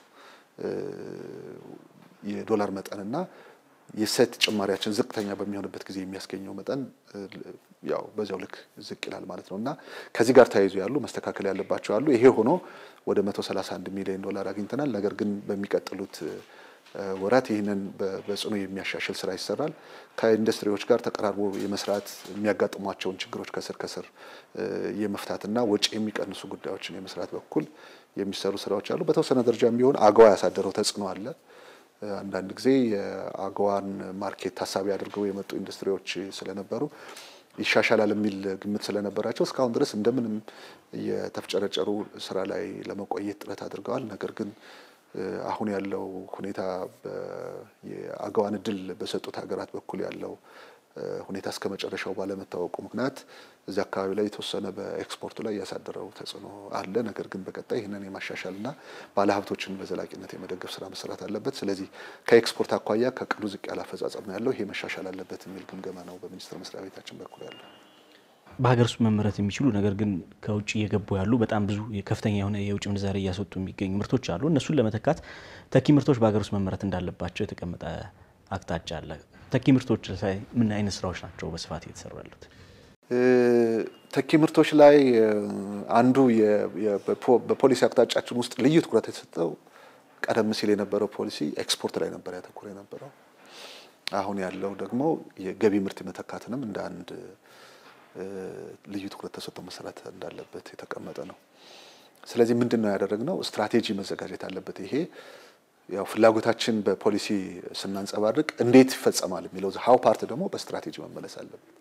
የዶላር መጠንና የእሴት ጭማሪያችን ዝቅተኛ በሚሆንበት ጊዜ የሚያስገኘው መጠን ያው በዚያው ልክ ዝቅ ይላል ማለት ነው እና ከዚህ ጋር ተያይዞ ያሉ መስተካከል ያለባቸው አሉ። ይሄ ሆኖ ወደ 131 ሚሊዮን ዶላር አግኝተናል። ነገር ግን በሚቀጥሉት ወራት ይህንን በጽኑ የሚያሻሽል ስራ ይሰራል። ከኢንዱስትሪዎች ጋር ተቀራርቦ የመስራት የሚያጋጥሟቸውን ችግሮች ከስር ከስር የመፍታትና ወጪ የሚቀንሱ ጉዳዮችን የመስራት በኩል የሚሰሩ ስራዎች አሉ። በተወሰነ ደረጃም ቢሆን አገዋ ያሳደረው ተጽዕኖ አለ። አንዳንድ ጊዜ የአገዋን ማርኬት ታሳቢ አድርገው የመጡ ኢንዱስትሪዎች ስለነበሩ ይሻሻላል የሚል ግምት ስለነበራቸው እስካሁን ድረስ እንደምንም የተፍጨረጨሩ ስራ ላይ ለመቆየት ጥረት አድርገዋል። ነገር ግን አሁን ያለው ሁኔታ የአገዋን እድል በሰጡት ሀገራት በኩል ያለው ሁኔታ እስከ መጨረሻው ባለመታወቁ ምክንያት እዚህ አካባቢ ላይ የተወሰነ በኤክስፖርቱ ላይ ያሳደረው ተጽዕኖ አለ። ነገር ግን በቀጣይ ይህንን የማሻሻልና ባለሀብቶችን በዘላቂነት የመደገፍ ስራ መሰራት አለበት። ስለዚህ ከኤክስፖርት አኳያ ከቅዱ ዝቅ ያለ አፈጻጸም ነው ያለው። ይሄ መሻሻል አለበት የሚል ግምገማ ነው በሚኒስቴር መስሪያ ቤታችን በኩል ያለው። በሀገር ውስጥ መመረት የሚችሉ ነገር ግን ከውጭ እየገቡ ያሉ በጣም ብዙ ከፍተኛ የሆነ የውጭ ምንዛሬ እያስወጡ የሚገኙ ምርቶች አሉ። እነሱን ለመተካት ተኪ ምርቶች በሀገር ውስጥ መመረት እንዳለባቸው የተቀመጠ አቅጣጫ አለ። ተኪ ምርቶች ላይ ምን አይነት ስራዎች ናቸው በስፋት እየተሰሩ ያሉት? ተኪ ምርቶች ላይ አንዱ በፖሊሲ አቅጣጫችን ውስጥ ልዩ ትኩረት የተሰጠው ቀደም ሲል የነበረው ፖሊሲ ኤክስፖርት ላይ ነበር ያተኮረ የነበረው። አሁን ያለው ደግሞ የገቢ ምርት መተካትንም እንደ አንድ ልዩ ትኩረት ተሰጥቶ መሰራት እንዳለበት የተቀመጠ ነው። ስለዚህ ምንድን ነው ያደረግነው? ስትራቴጂ መዘጋጀት አለበት። ይሄ ያው ፍላጎታችን በፖሊሲ ስናንጸባርቅ እንዴት ይፈጸማል የሚለው ሀው ፓርት ደግሞ በስትራቴጂ መመለስ አለበት።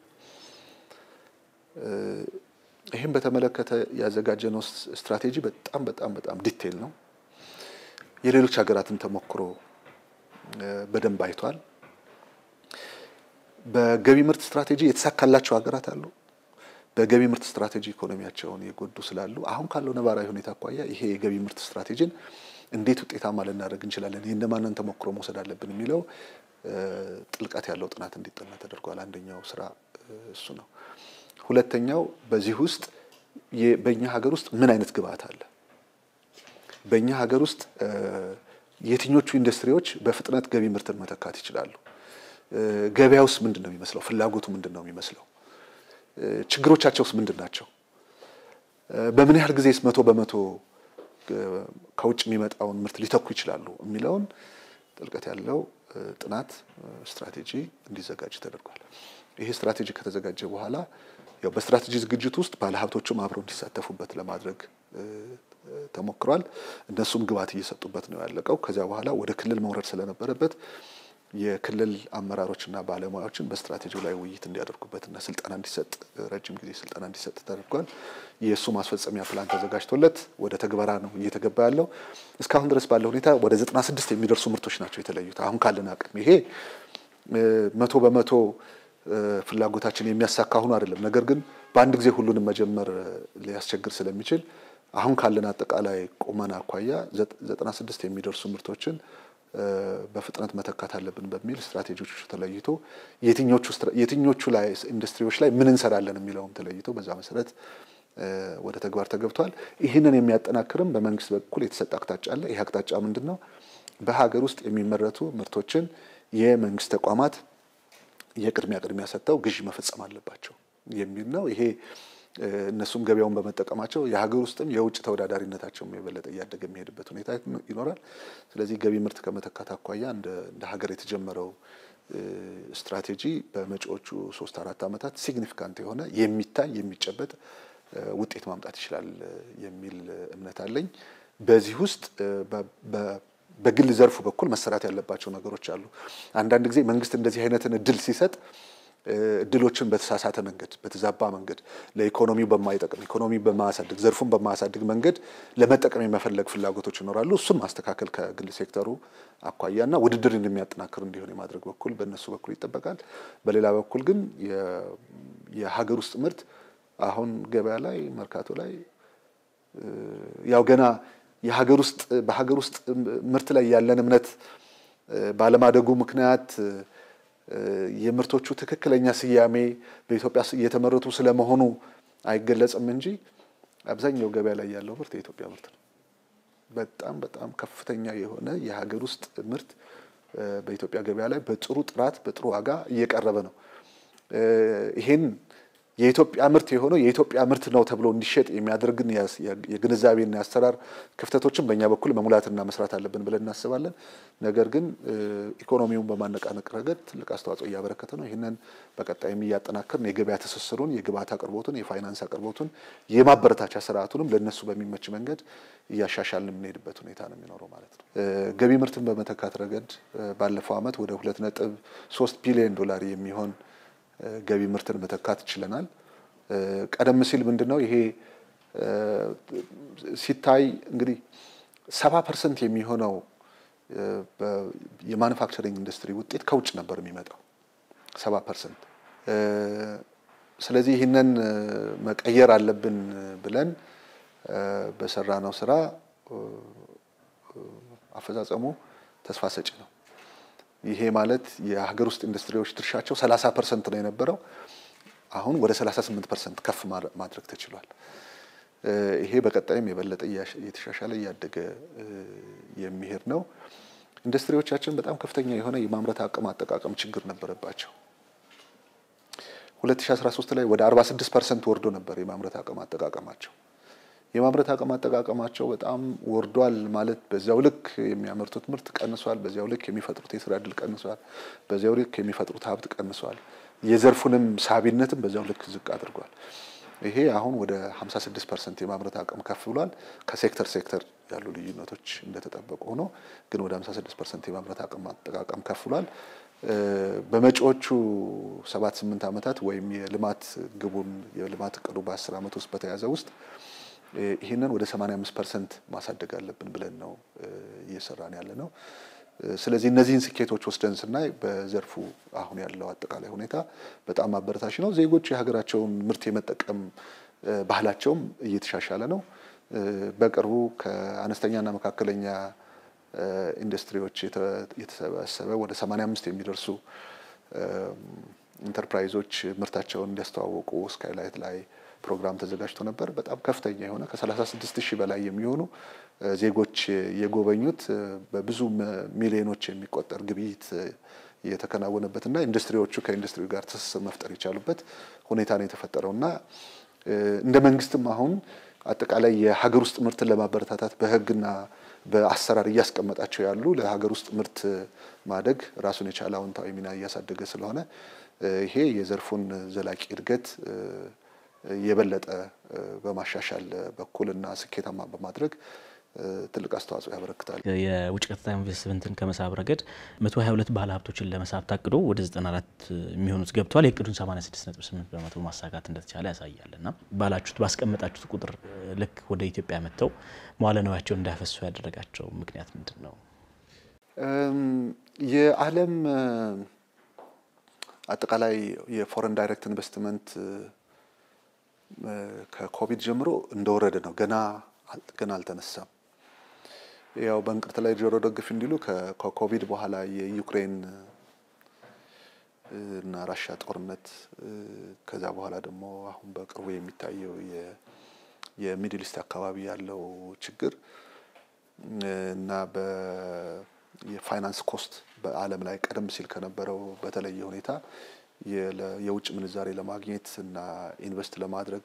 ይህም በተመለከተ ያዘጋጀነው ስትራቴጂ በጣም በጣም በጣም ዲቴይል ነው። የሌሎች ሀገራትን ተሞክሮ በደንብ አይቷል። በገቢ ምርት ስትራቴጂ የተሳካላቸው ሀገራት አሉ። በገቢ ምርት ስትራቴጂ ኢኮኖሚያቸውን የጎዱ ስላሉ አሁን ካለው ነባራዊ ሁኔታ አኳያ ይሄ የገቢ ምርት ስትራቴጂን እንዴት ውጤታማ ልናደርግ እንችላለን፣ ይህ እንደማንን ተሞክሮ መውሰድ አለብን የሚለው ጥልቀት ያለው ጥናት እንዲጠና ተደርጓል። አንደኛው ስራ እሱ ነው። ሁለተኛው በዚህ ውስጥ በእኛ ሀገር ውስጥ ምን አይነት ግብአት አለ፣ በእኛ ሀገር ውስጥ የትኞቹ ኢንዱስትሪዎች በፍጥነት ገቢ ምርትን መተካት ይችላሉ፣ ገበያ ውስጥ ምንድን ነው የሚመስለው፣ ፍላጎቱ ምንድን ነው የሚመስለው፣ ችግሮቻቸውስ ምንድን ናቸው፣ በምን ያህል ጊዜስ መቶ በመቶ ከውጭ የሚመጣውን ምርት ሊተኩ ይችላሉ የሚለውን ጥልቀት ያለው ጥናት ስትራቴጂ እንዲዘጋጅ ተደርጓል። ይሄ ስትራቴጂ ከተዘጋጀ በኋላ ያው በስትራቴጂ ዝግጅት ውስጥ ባለሀብቶቹም አብረው እንዲሳተፉበት ለማድረግ ተሞክሯል። እነሱም ግብዓት እየሰጡበት ነው ያለቀው። ከዚያ በኋላ ወደ ክልል መውረድ ስለነበረበት የክልል አመራሮችና ባለሙያዎችን በስትራቴጂው ላይ ውይይት እንዲያደርጉበትና ስልጠና እንዲሰጥ ረጅም ጊዜ ስልጠና እንዲሰጥ ተደርጓል። የእሱ ማስፈጸሚያ ፕላን ተዘጋጅቶለት ወደ ተግበራ ነው እየተገባ ያለው። እስካሁን ድረስ ባለው ሁኔታ ወደ 96 የሚደርሱ ምርቶች ናቸው የተለዩት። አሁን ካለን አቅም ይሄ መቶ በመቶ ፍላጎታችን የሚያሳካ ሆኖ አይደለም። ነገር ግን በአንድ ጊዜ ሁሉንም መጀመር ሊያስቸግር ስለሚችል አሁን ካለን አጠቃላይ ቁመና አኳያ 96 የሚደርሱ ምርቶችን በፍጥነት መተካት አለብን በሚል ስትራቴጂዎች ተለይቶ የትኞቹ ላይ ኢንዱስትሪዎች ላይ ምን እንሰራለን የሚለውም ተለይቶ በዛ መሰረት ወደ ተግባር ተገብቷል። ይህንን የሚያጠናክርም በመንግስት በኩል የተሰጠ አቅጣጫ አለ። ይህ አቅጣጫ ምንድን ነው? በሀገር ውስጥ የሚመረቱ ምርቶችን የመንግስት ተቋማት የቅድሚያ ቅድሚያ ሰጥተው ግዢ መፈጸም አለባቸው የሚል ነው። ይሄ እነሱም ገበያውን በመጠቀማቸው የሀገር ውስጥም የውጭ ተወዳዳሪነታቸውም የበለጠ እያደገ የሚሄድበት ሁኔታ ይኖራል። ስለዚህ ገቢ ምርት ከመተካት አኳያ እንደ ሀገር የተጀመረው ስትራቴጂ በመጪዎቹ ሶስት አራት ዓመታት ሲግኒፊካንት የሆነ የሚታይ የሚጨበጥ ውጤት ማምጣት ይችላል የሚል እምነት አለኝ። በዚህ ውስጥ በግል ዘርፉ በኩል መሰራት ያለባቸው ነገሮች አሉ። አንዳንድ ጊዜ መንግስት እንደዚህ አይነትን እድል ሲሰጥ እድሎችን በተሳሳተ መንገድ በተዛባ መንገድ ለኢኮኖሚው በማይጠቅም ኢኮኖሚ በማያሳድግ ዘርፉን በማያሳድግ መንገድ ለመጠቀም የመፈለግ ፍላጎቶች ይኖራሉ። እሱም ማስተካከል ከግል ሴክተሩ አኳያና ውድድርን የሚያጠናክር እንዲሆን የማድረግ በኩል በእነሱ በኩል ይጠበቃል። በሌላ በኩል ግን የሀገር ውስጥ ምርት አሁን ገበያ ላይ መርካቶ ላይ ያው ገና የሀገር ውስጥ በሀገር ውስጥ ምርት ላይ ያለን እምነት ባለማደጉ ምክንያት የምርቶቹ ትክክለኛ ስያሜ በኢትዮጵያ እየተመረቱ ስለመሆኑ አይገለጽም እንጂ አብዛኛው ገበያ ላይ ያለው ምርት የኢትዮጵያ ምርት ነው። በጣም በጣም ከፍተኛ የሆነ የሀገር ውስጥ ምርት በኢትዮጵያ ገበያ ላይ በጥሩ ጥራት በጥሩ ዋጋ እየቀረበ ነው። ይሄን የኢትዮጵያ ምርት የሆነው የኢትዮጵያ ምርት ነው ተብሎ እንዲሸጥ የሚያደርግን የግንዛቤና የአሰራር ክፍተቶችን በእኛ በኩል መሙላትና መስራት አለብን ብለን እናስባለን። ነገር ግን ኢኮኖሚውን በማነቃነቅ ረገድ ትልቅ አስተዋጽኦ እያበረከተ ነው። ይህንን በቀጣይም እያጠናከርን የገበያ ትስስሩን፣ የግብዓት አቅርቦቱን፣ የፋይናንስ አቅርቦቱን፣ የማበረታቻ ስርዓቱንም ለእነሱ በሚመች መንገድ እያሻሻልን የምንሄድበት ሁኔታ ነው የሚኖረው ማለት ነው። ገቢ ምርትን በመተካት ረገድ ባለፈው ዓመት ወደ ሁለት ነጥብ ሶስት ቢሊዮን ዶላር የሚሆን ገቢ ምርትን መተካት ችለናል። ቀደም ሲል ምንድን ነው ይሄ ሲታይ እንግዲህ ሰባ ፐርሰንት የሚሆነው የማኑፋክቸሪንግ ኢንዱስትሪ ውጤት ከውጭ ነበር የሚመጣው ሰባ ፐርሰንት። ስለዚህ ይህንን መቀየር አለብን ብለን በሰራነው ስራ አፈጻጸሙ ተስፋ ሰጪ ነው። ይሄ ማለት የሀገር ውስጥ ኢንዱስትሪዎች ድርሻቸው 30 ፐርሰንት ነው የነበረው። አሁን ወደ 38 ፐርሰንት ከፍ ማድረግ ተችሏል። ይሄ በቀጣይም የበለጠ እየተሻሻለ እያደገ የሚሄድ ነው። ኢንዱስትሪዎቻችን በጣም ከፍተኛ የሆነ የማምረት አቅም አጠቃቀም ችግር ነበረባቸው። 2013 ላይ ወደ 46 ፐርሰንት ወርዶ ነበር የማምረት አቅም አጠቃቀማቸው። የማምረት አቅም አጠቃቀማቸው በጣም ወርዷል ማለት በዚያው ልክ የሚያመርቱት ምርት ቀንሷል። በዚያው ልክ የሚፈጥሩት የስራ እድል ቀንሷል። በዚያው ልክ የሚፈጥሩት ሀብት ቀንሷል። የዘርፉንም ሳቢነትም በዚያው ልክ ዝቅ አድርጓል። ይሄ አሁን ወደ 56 ፐርሰንት የማምረት አቅም ከፍ ብሏል። ከሴክተር ሴክተር ያሉ ልዩነቶች እንደተጠበቁ ሆኖ ግን ወደ 56 ፐርሰንት የማምረት አቅም አጠቃቀም ከፍ ብሏል። በመጪዎቹ ሰባት ስምንት ዓመታት ወይም የልማት ግቡን የልማት እቅዱ በአስር ዓመት ውስጥ በተያዘ ውስጥ ይህንን ወደ 85 ፐርሰንት ማሳደግ አለብን ብለን ነው እየሰራን ያለ ነው። ስለዚህ እነዚህን ስኬቶች ወስደን ስናይ በዘርፉ አሁን ያለው አጠቃላይ ሁኔታ በጣም አበረታች ነው። ዜጎች የሀገራቸውን ምርት የመጠቀም ባህላቸውም እየተሻሻለ ነው። በቅርቡ ከአነስተኛና መካከለኛ ኢንዱስትሪዎች የተሰበሰበ ወደ 85 የሚደርሱ ኢንተርፕራይዞች ምርታቸውን እንዲያስተዋወቁ ስካይላይት ላይ ፕሮግራም ተዘጋጅቶ ነበር። በጣም ከፍተኛ የሆነ ከ36 ሺህ በላይ የሚሆኑ ዜጎች የጎበኙት በብዙ ሚሊዮኖች የሚቆጠር ግብይት የተከናወነበትና ኢንዱስትሪዎቹ ከኢንዱስትሪ ጋር ትስስር መፍጠር የቻሉበት ሁኔታ ነው የተፈጠረው እና እንደ መንግስትም አሁን አጠቃላይ የሀገር ውስጥ ምርትን ለማበረታታት በሕግና በአሰራር እያስቀመጣቸው ያሉ ለሀገር ውስጥ ምርት ማደግ ራሱን የቻለ አዎንታዊ ሚና እያሳደገ ስለሆነ ይሄ የዘርፉን ዘላቂ እድገት የበለጠ በማሻሻል በኩልና ስኬታማ በማድረግ ትልቅ አስተዋጽኦ ያበረክታል። የውጭ ቀጥታ ኢንቨስትመንትን ከመሳብ ረገድ 122 ባለ ሀብቶችን ለመሳብ ታቅዶ ወደ 94 የሚሆኑት ገብተዋል። የእቅዱን 86.8 በመቶ ማሳካት እንደተቻለ ያሳያል። እና ባላችሁት ባስቀመጣችሁት ቁጥር ልክ ወደ ኢትዮጵያ መጥተው መዋለ ንዋያቸውን እንዳያፈሱ ያደረጋቸው ምክንያት ምንድን ነው? የዓለም አጠቃላይ የፎረን ዳይሬክት ኢንቨስትመንት ከኮቪድ ጀምሮ እንደወረደ ነው። ገና ገና አልተነሳም። ያው በእንቅርት ላይ ጆሮ ደግፍ እንዲሉ ከኮቪድ በኋላ የዩክሬን እና ራሻ ጦርነት ከዛ በኋላ ደግሞ አሁን በቅርቡ የሚታየው የሚድል ኢስት አካባቢ ያለው ችግር እና የፋይናንስ ኮስት በዓለም ላይ ቀደም ሲል ከነበረው በተለየ ሁኔታ የውጭ ምንዛሬ ለማግኘት እና ኢንቨስት ለማድረግ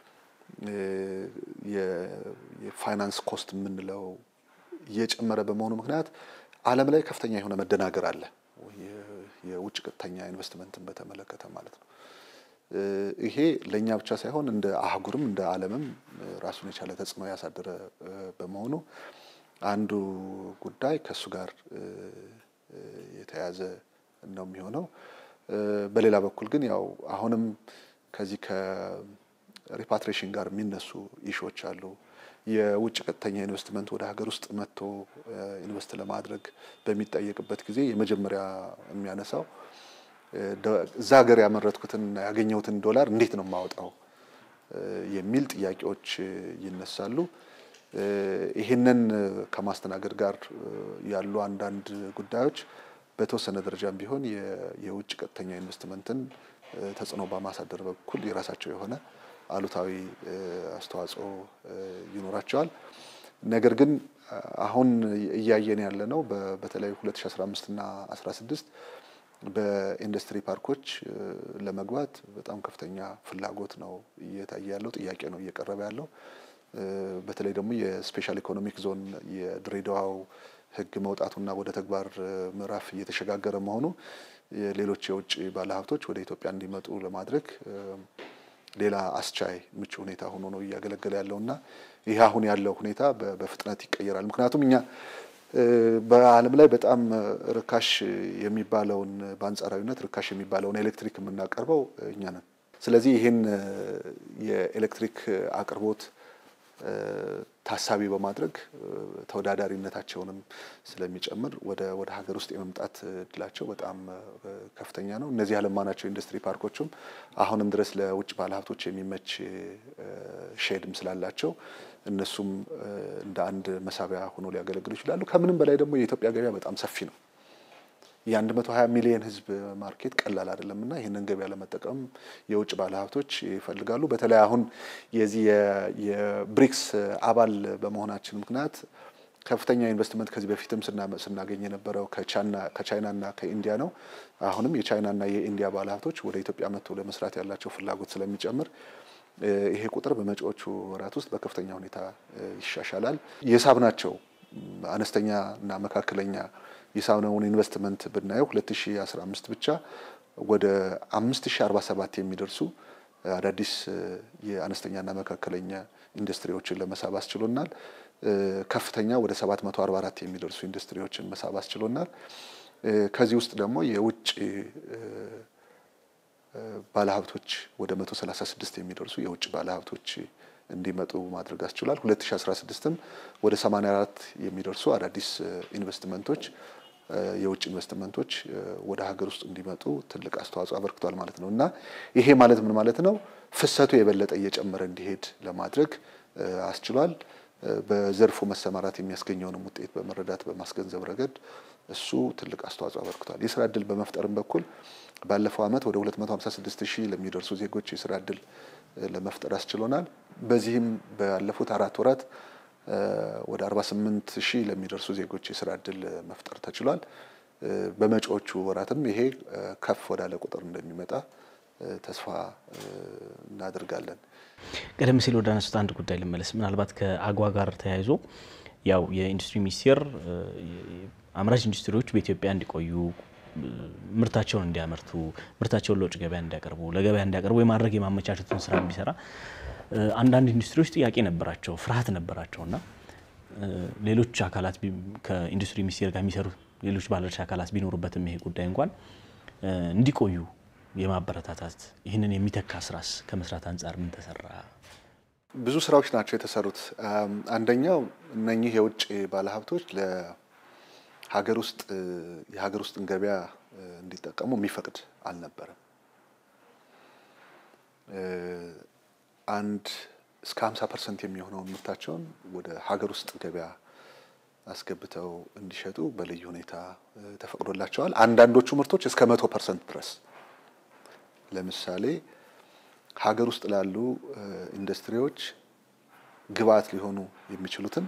የፋይናንስ ኮስት የምንለው እየጨመረ በመሆኑ ምክንያት ዓለም ላይ ከፍተኛ የሆነ መደናገር አለ። የውጭ ቀጥተኛ ኢንቨስትመንትን በተመለከተ ማለት ነው። ይሄ ለእኛ ብቻ ሳይሆን እንደ አህጉርም እንደ ዓለምም ራሱን የቻለ ተጽዕኖ ያሳደረ በመሆኑ አንዱ ጉዳይ ከእሱ ጋር የተያዘ ነው የሚሆነው። በሌላ በኩል ግን ያው አሁንም ከዚህ ከሪፓትሬሽን ጋር የሚነሱ ኢሾች አሉ። የውጭ ቀጥተኛ ኢንቨስትመንት ወደ ሀገር ውስጥ መጥቶ ኢንቨስት ለማድረግ በሚጠየቅበት ጊዜ የመጀመሪያ የሚያነሳው እዛ ሀገር ያመረትኩትን ያገኘሁትን ዶላር እንዴት ነው የማወጣው የሚል ጥያቄዎች ይነሳሉ። ይህንን ከማስተናገድ ጋር ያሉ አንዳንድ ጉዳዮች በተወሰነ ደረጃም ቢሆን የውጭ ቀጥተኛ ኢንቨስትመንትን ተጽዕኖ በማሳደር በኩል የራሳቸው የሆነ አሉታዊ አስተዋጽኦ ይኖራቸዋል። ነገር ግን አሁን እያየን ያለ ነው በተለይ 2015 እና 16 በኢንዱስትሪ ፓርኮች ለመግባት በጣም ከፍተኛ ፍላጎት ነው እየታየ ያለው፣ ጥያቄ ነው እየቀረበ ያለው። በተለይ ደግሞ የስፔሻል ኢኮኖሚክ ዞን የድሬዳዋው ሕግ መውጣቱና ወደ ተግባር ምዕራፍ እየተሸጋገረ መሆኑ ሌሎች የውጭ ባለሀብቶች ወደ ኢትዮጵያ እንዲመጡ ለማድረግ ሌላ አስቻይ ምቹ ሁኔታ ሆኖ ነው እያገለገለ ያለውና ይህ አሁን ያለው ሁኔታ በፍጥነት ይቀየራል። ምክንያቱም እኛ በዓለም ላይ በጣም ርካሽ የሚባለውን በአንጻራዊነት ርካሽ የሚባለውን ኤሌክትሪክ የምናቀርበው እኛ ነን። ስለዚህ ይህን የኤሌክትሪክ አቅርቦት ታሳቢ በማድረግ ተወዳዳሪነታቸውንም ስለሚጨምር ወደ ወደ ሀገር ውስጥ የመምጣት እድላቸው በጣም ከፍተኛ ነው። እነዚህ ያለማናቸው ኢንዱስትሪ ፓርኮችም አሁንም ድረስ ለውጭ ባለሀብቶች የሚመች ሼድም ስላላቸው እነሱም እንደ አንድ መሳቢያ ሆኖ ሊያገለግሉ ይችላሉ። ከምንም በላይ ደግሞ የኢትዮጵያ ገበያ በጣም ሰፊ ነው። የ120 ሚሊዮን ሕዝብ ማርኬት ቀላል አይደለም እና ይህንን ገበያ ለመጠቀም የውጭ ባለሀብቶች ይፈልጋሉ። በተለይ አሁን የዚህ የብሪክስ አባል በመሆናችን ምክንያት ከፍተኛ ኢንቨስትመንት ከዚህ በፊትም ስናገኝ የነበረው ከቻይናና ከኢንዲያ ነው። አሁንም የቻይናና የኢንዲያ ባለሀብቶች ወደ ኢትዮጵያ መጥተው ለመስራት ያላቸው ፍላጎት ስለሚጨምር ይሄ ቁጥር በመጪዎቹ ወራት ውስጥ በከፍተኛ ሁኔታ ይሻሻላል። የሳብናቸው አነስተኛ እና መካከለኛ የሳብነውን ኢንቨስትመንት ብናየው 2015 ብቻ ወደ 5047 የሚደርሱ አዳዲስ የአነስተኛና መካከለኛ ኢንዱስትሪዎችን ለመሳብ አስችሎናል። ከፍተኛ ወደ 744 የሚደርሱ ኢንዱስትሪዎችን መሳብ አስችሎናል። ከዚህ ውስጥ ደግሞ የውጭ ባለሀብቶች ወደ 136 የሚደርሱ የውጭ ባለሀብቶች እንዲመጡ ማድረግ አስችሏል። 2016ም ወደ 84 የሚደርሱ አዳዲስ ኢንቨስትመንቶች የውጭ ኢንቨስትመንቶች ወደ ሀገር ውስጥ እንዲመጡ ትልቅ አስተዋጽኦ አበርክቷል ማለት ነው እና ይሄ ማለት ምን ማለት ነው? ፍሰቱ የበለጠ እየጨመረ እንዲሄድ ለማድረግ አስችሏል። በዘርፉ መሰማራት የሚያስገኘውንም ውጤት በመረዳት በማስገንዘብ ረገድ እሱ ትልቅ አስተዋጽኦ አበርክቷል። የስራ እድል በመፍጠርም በኩል ባለፈው ዓመት ወደ 256 ሺህ ለሚደርሱ ዜጎች የስራ እድል ለመፍጠር አስችሎናል። በዚህም ባለፉት አራት ወራት ወደ 48 ሺህ ለሚደርሱ ዜጎች የስራ እድል መፍጠር ተችሏል። በመጪዎቹ ወራትም ይሄ ከፍ ወዳለ ቁጥር እንደሚመጣ ተስፋ እናደርጋለን። ቀደም ሲል ወደ አነሱት አንድ ጉዳይ ልመለስ። ምናልባት ከአጓ ጋር ተያይዞ ያው የኢንዱስትሪ ሚኒስቴር አምራች ኢንዱስትሪዎች በኢትዮጵያ እንዲቆዩ ምርታቸውን እንዲያመርቱ ምርታቸውን ለውጭ ገበያ እንዲያቀርቡ ለገበያ እንዲያቀርቡ የማድረግ የማመቻቸቱን ስራ ቢሰራ አንዳንድ ኢንዱስትሪዎች ጥያቄ ነበራቸው፣ ፍርሃት ነበራቸው እና ሌሎች አካላት ከኢንዱስትሪ ሚኒስቴር ጋር የሚሰሩ ሌሎች ባለድርሻ አካላት ቢኖሩበትም ይሄ ጉዳይ እንኳን እንዲቆዩ የማበረታታት ይህንን የሚተካ ስራስ ከመስራት አንጻር ምን ተሰራ? ብዙ ስራዎች ናቸው የተሰሩት። አንደኛው እነኚህ የውጭ ባለሀብቶች ለሀገር ውስጥ የሀገር ውስጥን ገበያ እንዲጠቀሙ የሚፈቅድ አልነበረም። አንድ እስከ 50 ፐርሰንት የሚሆነውን ምርታቸውን ወደ ሀገር ውስጥ ገበያ አስገብተው እንዲሸጡ በልዩ ሁኔታ ተፈቅዶላቸዋል። አንዳንዶቹ ምርቶች እስከ መቶ ፐርሰንት ድረስ ለምሳሌ ሀገር ውስጥ ላሉ ኢንዱስትሪዎች ግብአት ሊሆኑ የሚችሉትን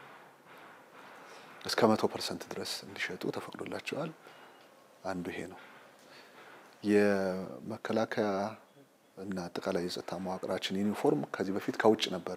እስከ መቶ ፐርሰንት ድረስ እንዲሸጡ ተፈቅዶላቸዋል። አንዱ ይሄ ነው። የመከላከያ እና አጠቃላይ የጸጥታ መዋቅራችን ዩኒፎርም ከዚህ በፊት ከውጭ ነበረ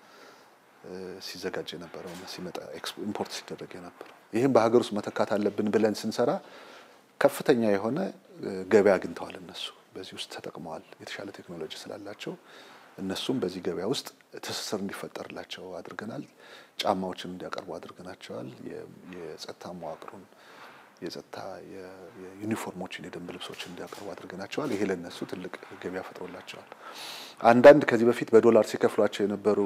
ሲዘጋጅ የነበረው እና ሲመጣ ኢምፖርት ሲደረግ የነበረው። ይህም በሀገር ውስጥ መተካት አለብን ብለን ስንሰራ ከፍተኛ የሆነ ገበያ አግኝተዋል። እነሱ በዚህ ውስጥ ተጠቅመዋል። የተሻለ ቴክኖሎጂ ስላላቸው እነሱም በዚህ ገበያ ውስጥ ትስስር እንዲፈጠርላቸው አድርገናል። ጫማዎችን እንዲያቀርቡ አድርገናቸዋል። የጸጥታ መዋቅሩን የጸጥታ የዩኒፎርሞችን የደንብ ልብሶችን እንዲያቀርቡ አድርገናቸዋል። ይሄ ለነሱ ትልቅ ገበያ ፈጥሮላቸዋል። አንዳንድ ከዚህ በፊት በዶላር ሲከፍሏቸው የነበሩ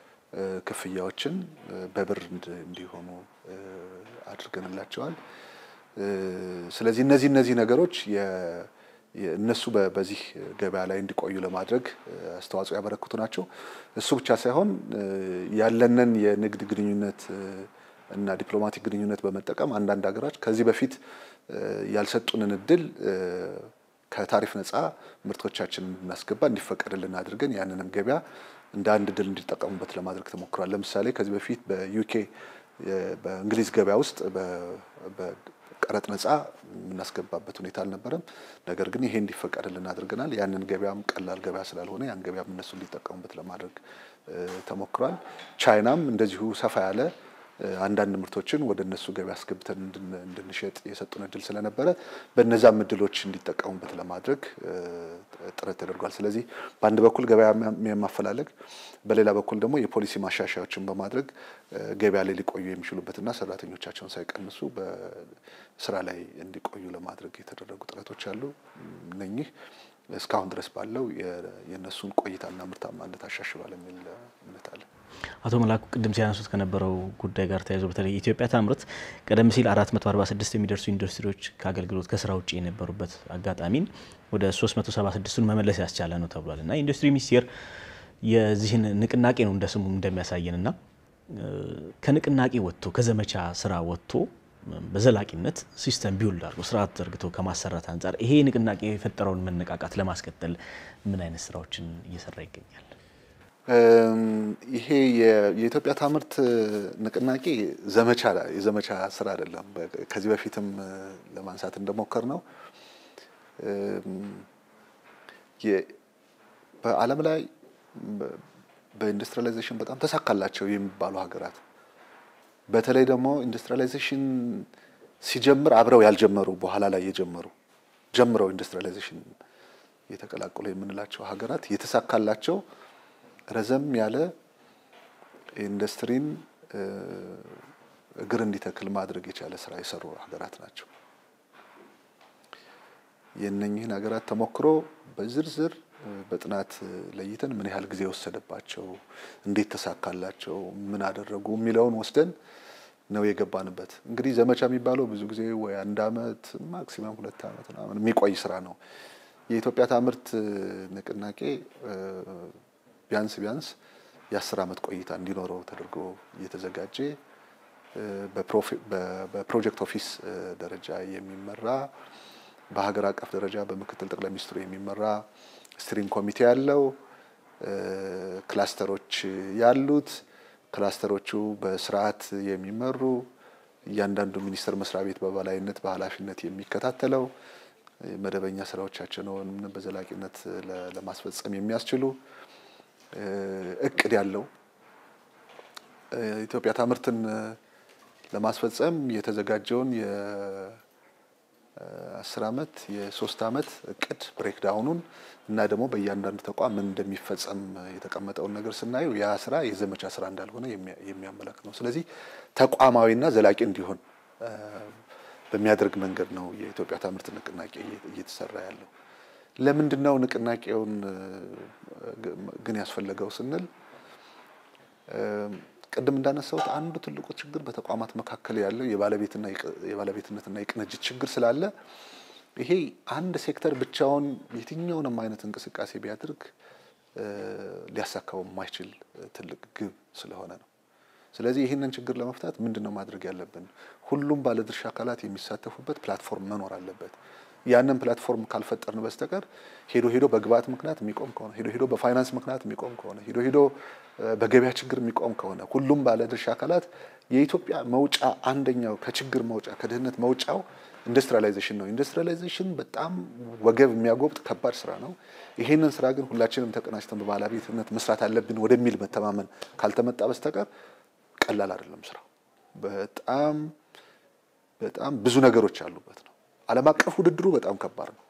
ክፍያዎችን በብር እንዲሆኑ አድርገንላቸዋል። ስለዚህ እነዚህ እነዚህ ነገሮች እነሱ በዚህ ገበያ ላይ እንዲቆዩ ለማድረግ አስተዋጽኦ ያበረክቱ ናቸው። እሱ ብቻ ሳይሆን ያለንን የንግድ ግንኙነት እና ዲፕሎማቲክ ግንኙነት በመጠቀም አንዳንድ ሀገሮች ከዚህ በፊት ያልሰጡንን እድል ከታሪፍ ነፃ ምርቶቻችንን እንድናስገባ እንዲፈቀድልን አድርገን ያንንም ገበያ እንደ አንድ እድል እንዲጠቀሙበት ለማድረግ ተሞክሯል። ለምሳሌ ከዚህ በፊት በዩኬ በእንግሊዝ ገበያ ውስጥ በቀረጥ ነፃ የምናስገባበት ሁኔታ አልነበረም። ነገር ግን ይሄ እንዲፈቀድልን አድርገናል። ያንን ገበያም ቀላል ገበያ ስላልሆነ ያን ገበያም እነሱ እንዲጠቀሙበት ለማድረግ ተሞክሯል። ቻይናም እንደዚሁ ሰፋ ያለ አንዳንድ ምርቶችን ወደ እነሱ ገበያ አስገብተን እንድንሸጥ የሰጡን እድል ስለነበረ በእነዛም እድሎች እንዲጠቀሙበት ለማድረግ ጥረት ተደርጓል። ስለዚህ በአንድ በኩል ገበያ የማፈላለግ በሌላ በኩል ደግሞ የፖሊሲ ማሻሻያዎችን በማድረግ ገበያ ላይ ሊቆዩ የሚችሉበትና ሰራተኞቻቸውን ሳይቀንሱ በስራ ላይ እንዲቆዩ ለማድረግ የተደረጉ ጥረቶች አሉ። እነኚህ እስካሁን ድረስ ባለው የእነሱን ቆይታና ምርታማነት አሻሽሏል የሚል እምነት አለ። አቶ መላኩ ቅድም ሲያነሱት ከነበረው ጉዳይ ጋር ተያይዞ በተለይ ኢትዮጵያ ታምርት ቀደም ሲል 446 የሚደርሱ ኢንዱስትሪዎች ከአገልግሎት ከስራ ውጭ የነበሩበት አጋጣሚን ወደ 376ቱን መመለስ ያስቻለ ነው ተብሏል እና ኢንዱስትሪ ሚኒስቴር የዚህን ንቅናቄ ነው እንደ ስሙ እንደሚያሳየን እና ከንቅናቄ ወጥቶ ከዘመቻ ስራ ወጥቶ በዘላቂነት ሲስተም ቢውልድ አድርጎ ስርዓት ዘርግቶ ከማሰራት አንጻር ይሄ ንቅናቄ የፈጠረውን መነቃቃት ለማስቀጠል ምን አይነት ስራዎችን እየሰራ ይገኛል? ይሄ የኢትዮጵያ ታምርት ንቅናቄ ዘመቻ የዘመቻ ስራ አይደለም። ከዚህ በፊትም ለማንሳት እንደሞከር ነው በዓለም ላይ በኢንዱስትሪያላይዜሽን በጣም ተሳካላቸው የሚባሉ ሀገራት በተለይ ደግሞ ኢንዱስትሪያላይዜሽን ሲጀምር አብረው ያልጀመሩ በኋላ ላይ የጀመሩ ጀምረው ኢንዱስትሪያላይዜሽን የተቀላቀሉ የምንላቸው ሀገራት የተሳካላቸው ረዘም ያለ ኢንዱስትሪን እግር እንዲተክል ማድረግ የቻለ ስራ የሰሩ ሀገራት ናቸው። የእነኝህን ሀገራት ተሞክሮ በዝርዝር በጥናት ለይተን ምን ያህል ጊዜ ወሰደባቸው፣ እንዴት ተሳካላቸው፣ ምን አደረጉ የሚለውን ወስደን ነው የገባንበት። እንግዲህ ዘመቻ የሚባለው ብዙ ጊዜ ወይ አንድ አመት ማክሲመም ሁለት አመት ምናምን የሚቆይ ስራ ነው። የኢትዮጵያ ታምርት ንቅናቄ ቢያንስ ቢያንስ የአስር አመት ቆይታ እንዲኖረው ተደርጎ እየተዘጋጀ በፕሮጀክት ኦፊስ ደረጃ የሚመራ በሀገር አቀፍ ደረጃ በምክትል ጠቅላይ ሚኒስትሩ የሚመራ ስትሪንግ ኮሚቴ ያለው ክላስተሮች ያሉት ክላስተሮቹ በስርዓት የሚመሩ እያንዳንዱ ሚኒስቴር መስሪያ ቤት በበላይነት በኃላፊነት የሚከታተለው መደበኛ ስራዎቻቸውን በዘላቂነት ለማስፈጸም የሚያስችሉ እቅድ ያለው ኢትዮጵያ ታምርትን ለማስፈጸም የተዘጋጀውን የአስር ዓመት የሶስት ዓመት እቅድ ብሬክዳውኑን እና ደግሞ በእያንዳንዱ ተቋም ምን እንደሚፈጸም የተቀመጠውን ነገር ስናየው ያ ስራ የዘመቻ ስራ እንዳልሆነ የሚያመለክት ነው። ስለዚህ ተቋማዊና ዘላቂ እንዲሆን በሚያደርግ መንገድ ነው የኢትዮጵያ ታምርት ንቅናቄ እየተሰራ ያለው። ለምንድን ነው ንቅናቄውን ግን ያስፈለገው ስንል ቅድም እንዳነሳሁት አንዱ ትልቁ ችግር በተቋማት መካከል ያለው የባለቤትነትና የቅንጅት ችግር ስላለ ይሄ አንድ ሴክተር ብቻውን የትኛውንም አይነት እንቅስቃሴ ቢያደርግ ሊያሳካው የማይችል ትልቅ ግብ ስለሆነ ነው። ስለዚህ ይህንን ችግር ለመፍታት ምንድን ነው ማድረግ ያለብን? ሁሉም ባለድርሻ አካላት የሚሳተፉበት ፕላትፎርም መኖር አለበት። ያንን ፕላትፎርም ካልፈጠርን በስተቀር ሄዶ ሄዶ በግብአት ምክንያት የሚቆም ከሆነ ሄዶ ሄዶ በፋይናንስ ምክንያት የሚቆም ከሆነ ሄዶ ሄዶ በገበያ ችግር የሚቆም ከሆነ ሁሉም ባለድርሻ አካላት የኢትዮጵያ መውጫ አንደኛው ከችግር መውጫ ከድህነት መውጫው ኢንዱስትሪያላይዜሽን ነው። ኢንዱስትሪያላይዜሽን በጣም ወገብ የሚያጎብጥ ከባድ ስራ ነው። ይሄንን ስራ ግን ሁላችንም ተቀናጅተን በባለቤትነት መስራት አለብን ወደሚል መተማመን ካልተመጣ በስተቀር ቀላል አይደለም ስራው። በጣም በጣም ብዙ ነገሮች ያሉበት ነው። ዓለም አቀፍ ውድድሩ በጣም ከባድ ነው።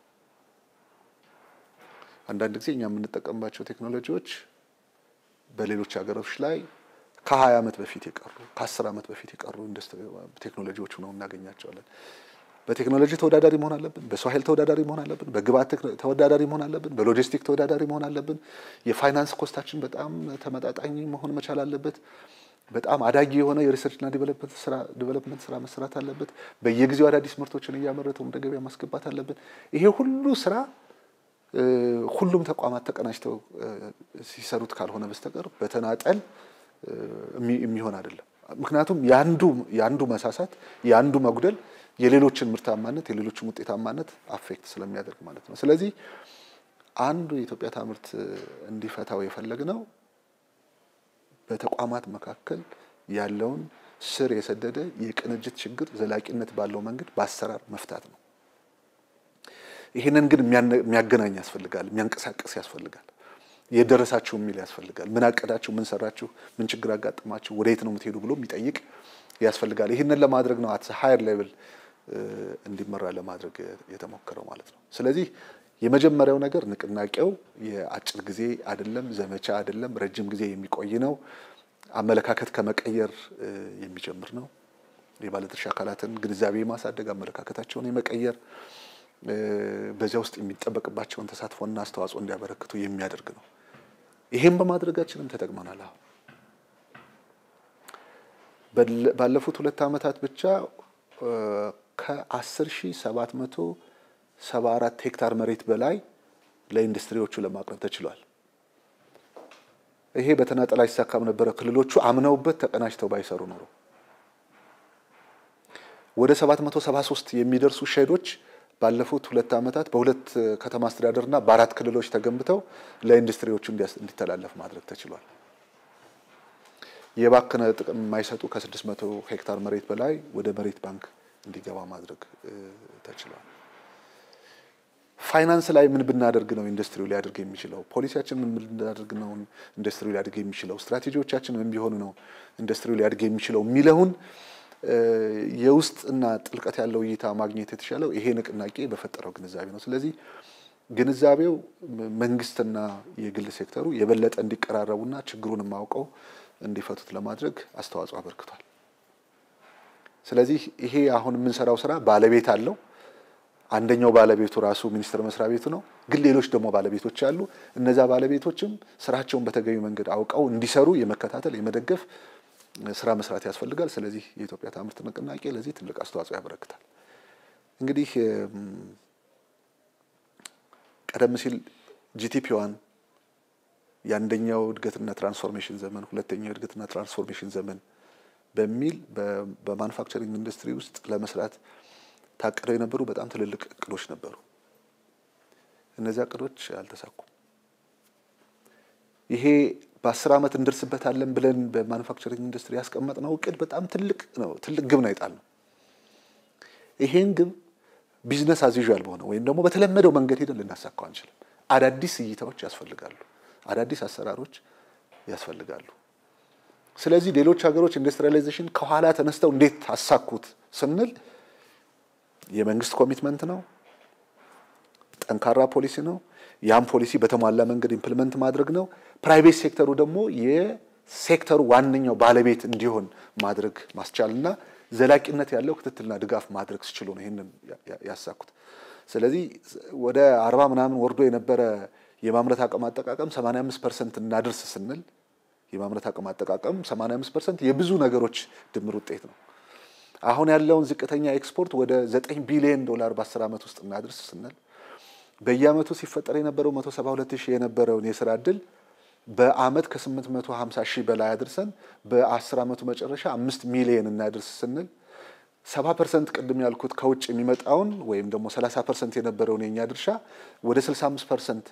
አንዳንድ ጊዜ እኛ የምንጠቀምባቸው ቴክኖሎጂዎች በሌሎች ሀገሮች ላይ ከ20 ዓመት በፊት የቀሩ ከ10 ዓመት በፊት የቀሩ ቴክኖሎጂዎች ሆነው እናገኛቸዋለን። በቴክኖሎጂ ተወዳዳሪ መሆን አለብን። በሰው ኃይል ተወዳዳሪ መሆን አለብን። በግብአት ተወዳዳሪ መሆን አለብን። በሎጂስቲክ ተወዳዳሪ መሆን አለብን። የፋይናንስ ኮስታችን በጣም ተመጣጣኝ መሆን መቻል አለበት። በጣም አዳጊ የሆነ የሪሰርችና ዲቨሎፕመንት ስራ መሰራት አለበት። በየጊዜው አዳዲስ ምርቶችን እያመረተው ወደ ገበያ ማስገባት አለብን። ይሄ ሁሉ ስራ ሁሉም ተቋማት ተቀናጅተው ሲሰሩት ካልሆነ በስተቀር በተናጠል የሚሆን አይደለም። ምክንያቱም የአንዱ የአንዱ መሳሳት የአንዱ መጉደል የሌሎችን ምርታማነት የሌሎችን ውጤታማነት አፌክት ስለሚያደርግ ማለት ነው። ስለዚህ አንዱ የኢትዮጵያ ታምርት እንዲፈታው የፈለግነው በተቋማት መካከል ያለውን ስር የሰደደ የቅንጅት ችግር ዘላቂነት ባለው መንገድ በአሰራር መፍታት ነው። ይህንን ግን የሚያገናኝ ያስፈልጋል፣ የሚያንቀሳቅስ ያስፈልጋል፣ የደረሳችሁ የሚል ያስፈልጋል። ምን አቀዳችሁ፣ ምን ሰራችሁ፣ ምን ችግር አጋጥማችሁ፣ ወደየት ነው የምትሄዱ ብሎ የሚጠይቅ ያስፈልጋል። ይህንን ለማድረግ ነው አት ሃየር ሌቭል እንዲመራ ለማድረግ የተሞከረው ማለት ነው። ስለዚህ የመጀመሪያው ነገር ንቅናቄው የአጭር ጊዜ አይደለም፣ ዘመቻ አይደለም፣ ረጅም ጊዜ የሚቆይ ነው። አመለካከት ከመቀየር የሚጀምር ነው። የባለድርሻ አካላትን ግንዛቤ የማሳደግ አመለካከታቸውን የመቀየር በዚያ ውስጥ የሚጠበቅባቸውን ተሳትፎና አስተዋጽኦ እንዲያበረክቱ የሚያደርግ ነው። ይሄም በማድረጋችንም ተጠቅመናል። አሁን ባለፉት ሁለት ዓመታት ብቻ ከአስር ሺህ ሰባት መቶ ሰባ አራት ሄክታር መሬት በላይ ለኢንዱስትሪዎቹ ለማቅረብ ተችሏል። ይሄ በተናጠል አይሳካም ነበረ። ክልሎቹ አምነውበት ተቀናጅተው ባይሰሩ ኖሮ ወደ 773 የሚደርሱ ሼዶች ባለፉት ሁለት ዓመታት በሁለት ከተማ አስተዳደርና በአራት ክልሎች ተገንብተው ለኢንዱስትሪዎቹ እንዲተላለፍ ማድረግ ተችሏል። የባከነ ጥቅም የማይሰጡ ከ600 ሄክታር መሬት በላይ ወደ መሬት ባንክ እንዲገባ ማድረግ ተችሏል። ፋይናንስ ላይ ምን ብናደርግ ነው ኢንዱስትሪው ሊያደርግ የሚችለው? ፖሊሲያችን ምን ብናደርግ ነው ኢንዱስትሪው ሊያደርግ የሚችለው? ስትራቴጂዎቻችን ምን ቢሆኑ ነው ኢንዱስትሪው ሊያደርግ የሚችለው የሚለውን የውስጥና ጥልቀት ያለው እይታ ማግኘት የተሻለው ይሄ ንቅናቄ በፈጠረው ግንዛቤ ነው። ስለዚህ ግንዛቤው መንግስትና የግል ሴክተሩ የበለጠ እንዲቀራረቡና ችግሩን ማውቀው እንዲፈቱት ለማድረግ አስተዋጽኦ አበርክቷል። ስለዚህ ይሄ አሁን የምንሰራው ስራ ባለቤት አለው። አንደኛው ባለቤቱ ራሱ ሚኒስቴር መስሪያ ቤቱ ነው። ግን ሌሎች ደግሞ ባለቤቶች አሉ። እነዛ ባለቤቶችም ስራቸውን በተገቢ መንገድ አውቀው እንዲሰሩ የመከታተል የመደገፍ ስራ መስራት ያስፈልጋል። ስለዚህ የኢትዮጵያ ታምርት ንቅናቄ ለዚህ ትልቅ አስተዋጽኦ ያበረክታል። እንግዲህ ቀደም ሲል ጂቲፒዋን የአንደኛው እድገትና ትራንስፎርሜሽን ዘመን፣ ሁለተኛው እድገትና ትራንስፎርሜሽን ዘመን በሚል በማኑፋክቸሪንግ ኢንዱስትሪ ውስጥ ለመስራት ታቅደው የነበሩ በጣም ትልልቅ እቅዶች ነበሩ። እነዚያ እቅዶች አልተሳኩም። ይሄ በአስር ዓመት እንደርስበታለን ብለን በማኑፋክቸሪንግ ኢንዱስትሪ ያስቀመጥነው እቅድ በጣም ትልቅ ነው፣ ትልቅ ግብ ነው የጣልነው። ይሄን ግብ ቢዝነስ አዝዩዣል በሆነ ወይም ደግሞ በተለመደው መንገድ ሄደን ልናሳካው አንችልም። አዳዲስ እይታዎች ያስፈልጋሉ፣ አዳዲስ አሰራሮች ያስፈልጋሉ። ስለዚህ ሌሎች ሀገሮች ኢንዱስትሪያላይዜሽን ከኋላ ተነስተው እንዴት አሳኩት ስንል የመንግስት ኮሚትመንት ነው፣ ጠንካራ ፖሊሲ ነው። ያም ፖሊሲ በተሟላ መንገድ ኢምፕሊመንት ማድረግ ነው። ፕራይቬት ሴክተሩ ደግሞ የሴክተሩ ዋነኛው ባለቤት እንዲሆን ማድረግ ማስቻልና ዘላቂነት ያለው ክትትልና ድጋፍ ማድረግ ሲችሉ ነው ይህንን ያሳኩት። ስለዚህ ወደ አርባ ምናምን ወርዶ የነበረ የማምረት አቅም አጠቃቀም 85 ፐርሰንት እናድርስ ስንል የማምረት አቅም አጠቃቀም 85 ፐርሰንት የብዙ ነገሮች ድምር ውጤት ነው። አሁን ያለውን ዝቅተኛ ኤክስፖርት ወደ 9 ቢሊዮን ዶላር በ10 ዓመት ውስጥ እናድርስ ስንል በየዓመቱ ሲፈጠር የነበረው 172 ሺህ የነበረውን የስራ እድል በአመት ከ850 ሺህ በላይ አድርሰን በ10 ዓመቱ መጨረሻ 5 ሚሊዮን እናድርስ ስንል 70 ፐርሰንት ቅድም ያልኩት ከውጭ የሚመጣውን ወይም ደግሞ 30 ፐርሰንት የነበረውን የኛ ድርሻ ወደ 65 ፐርሰንት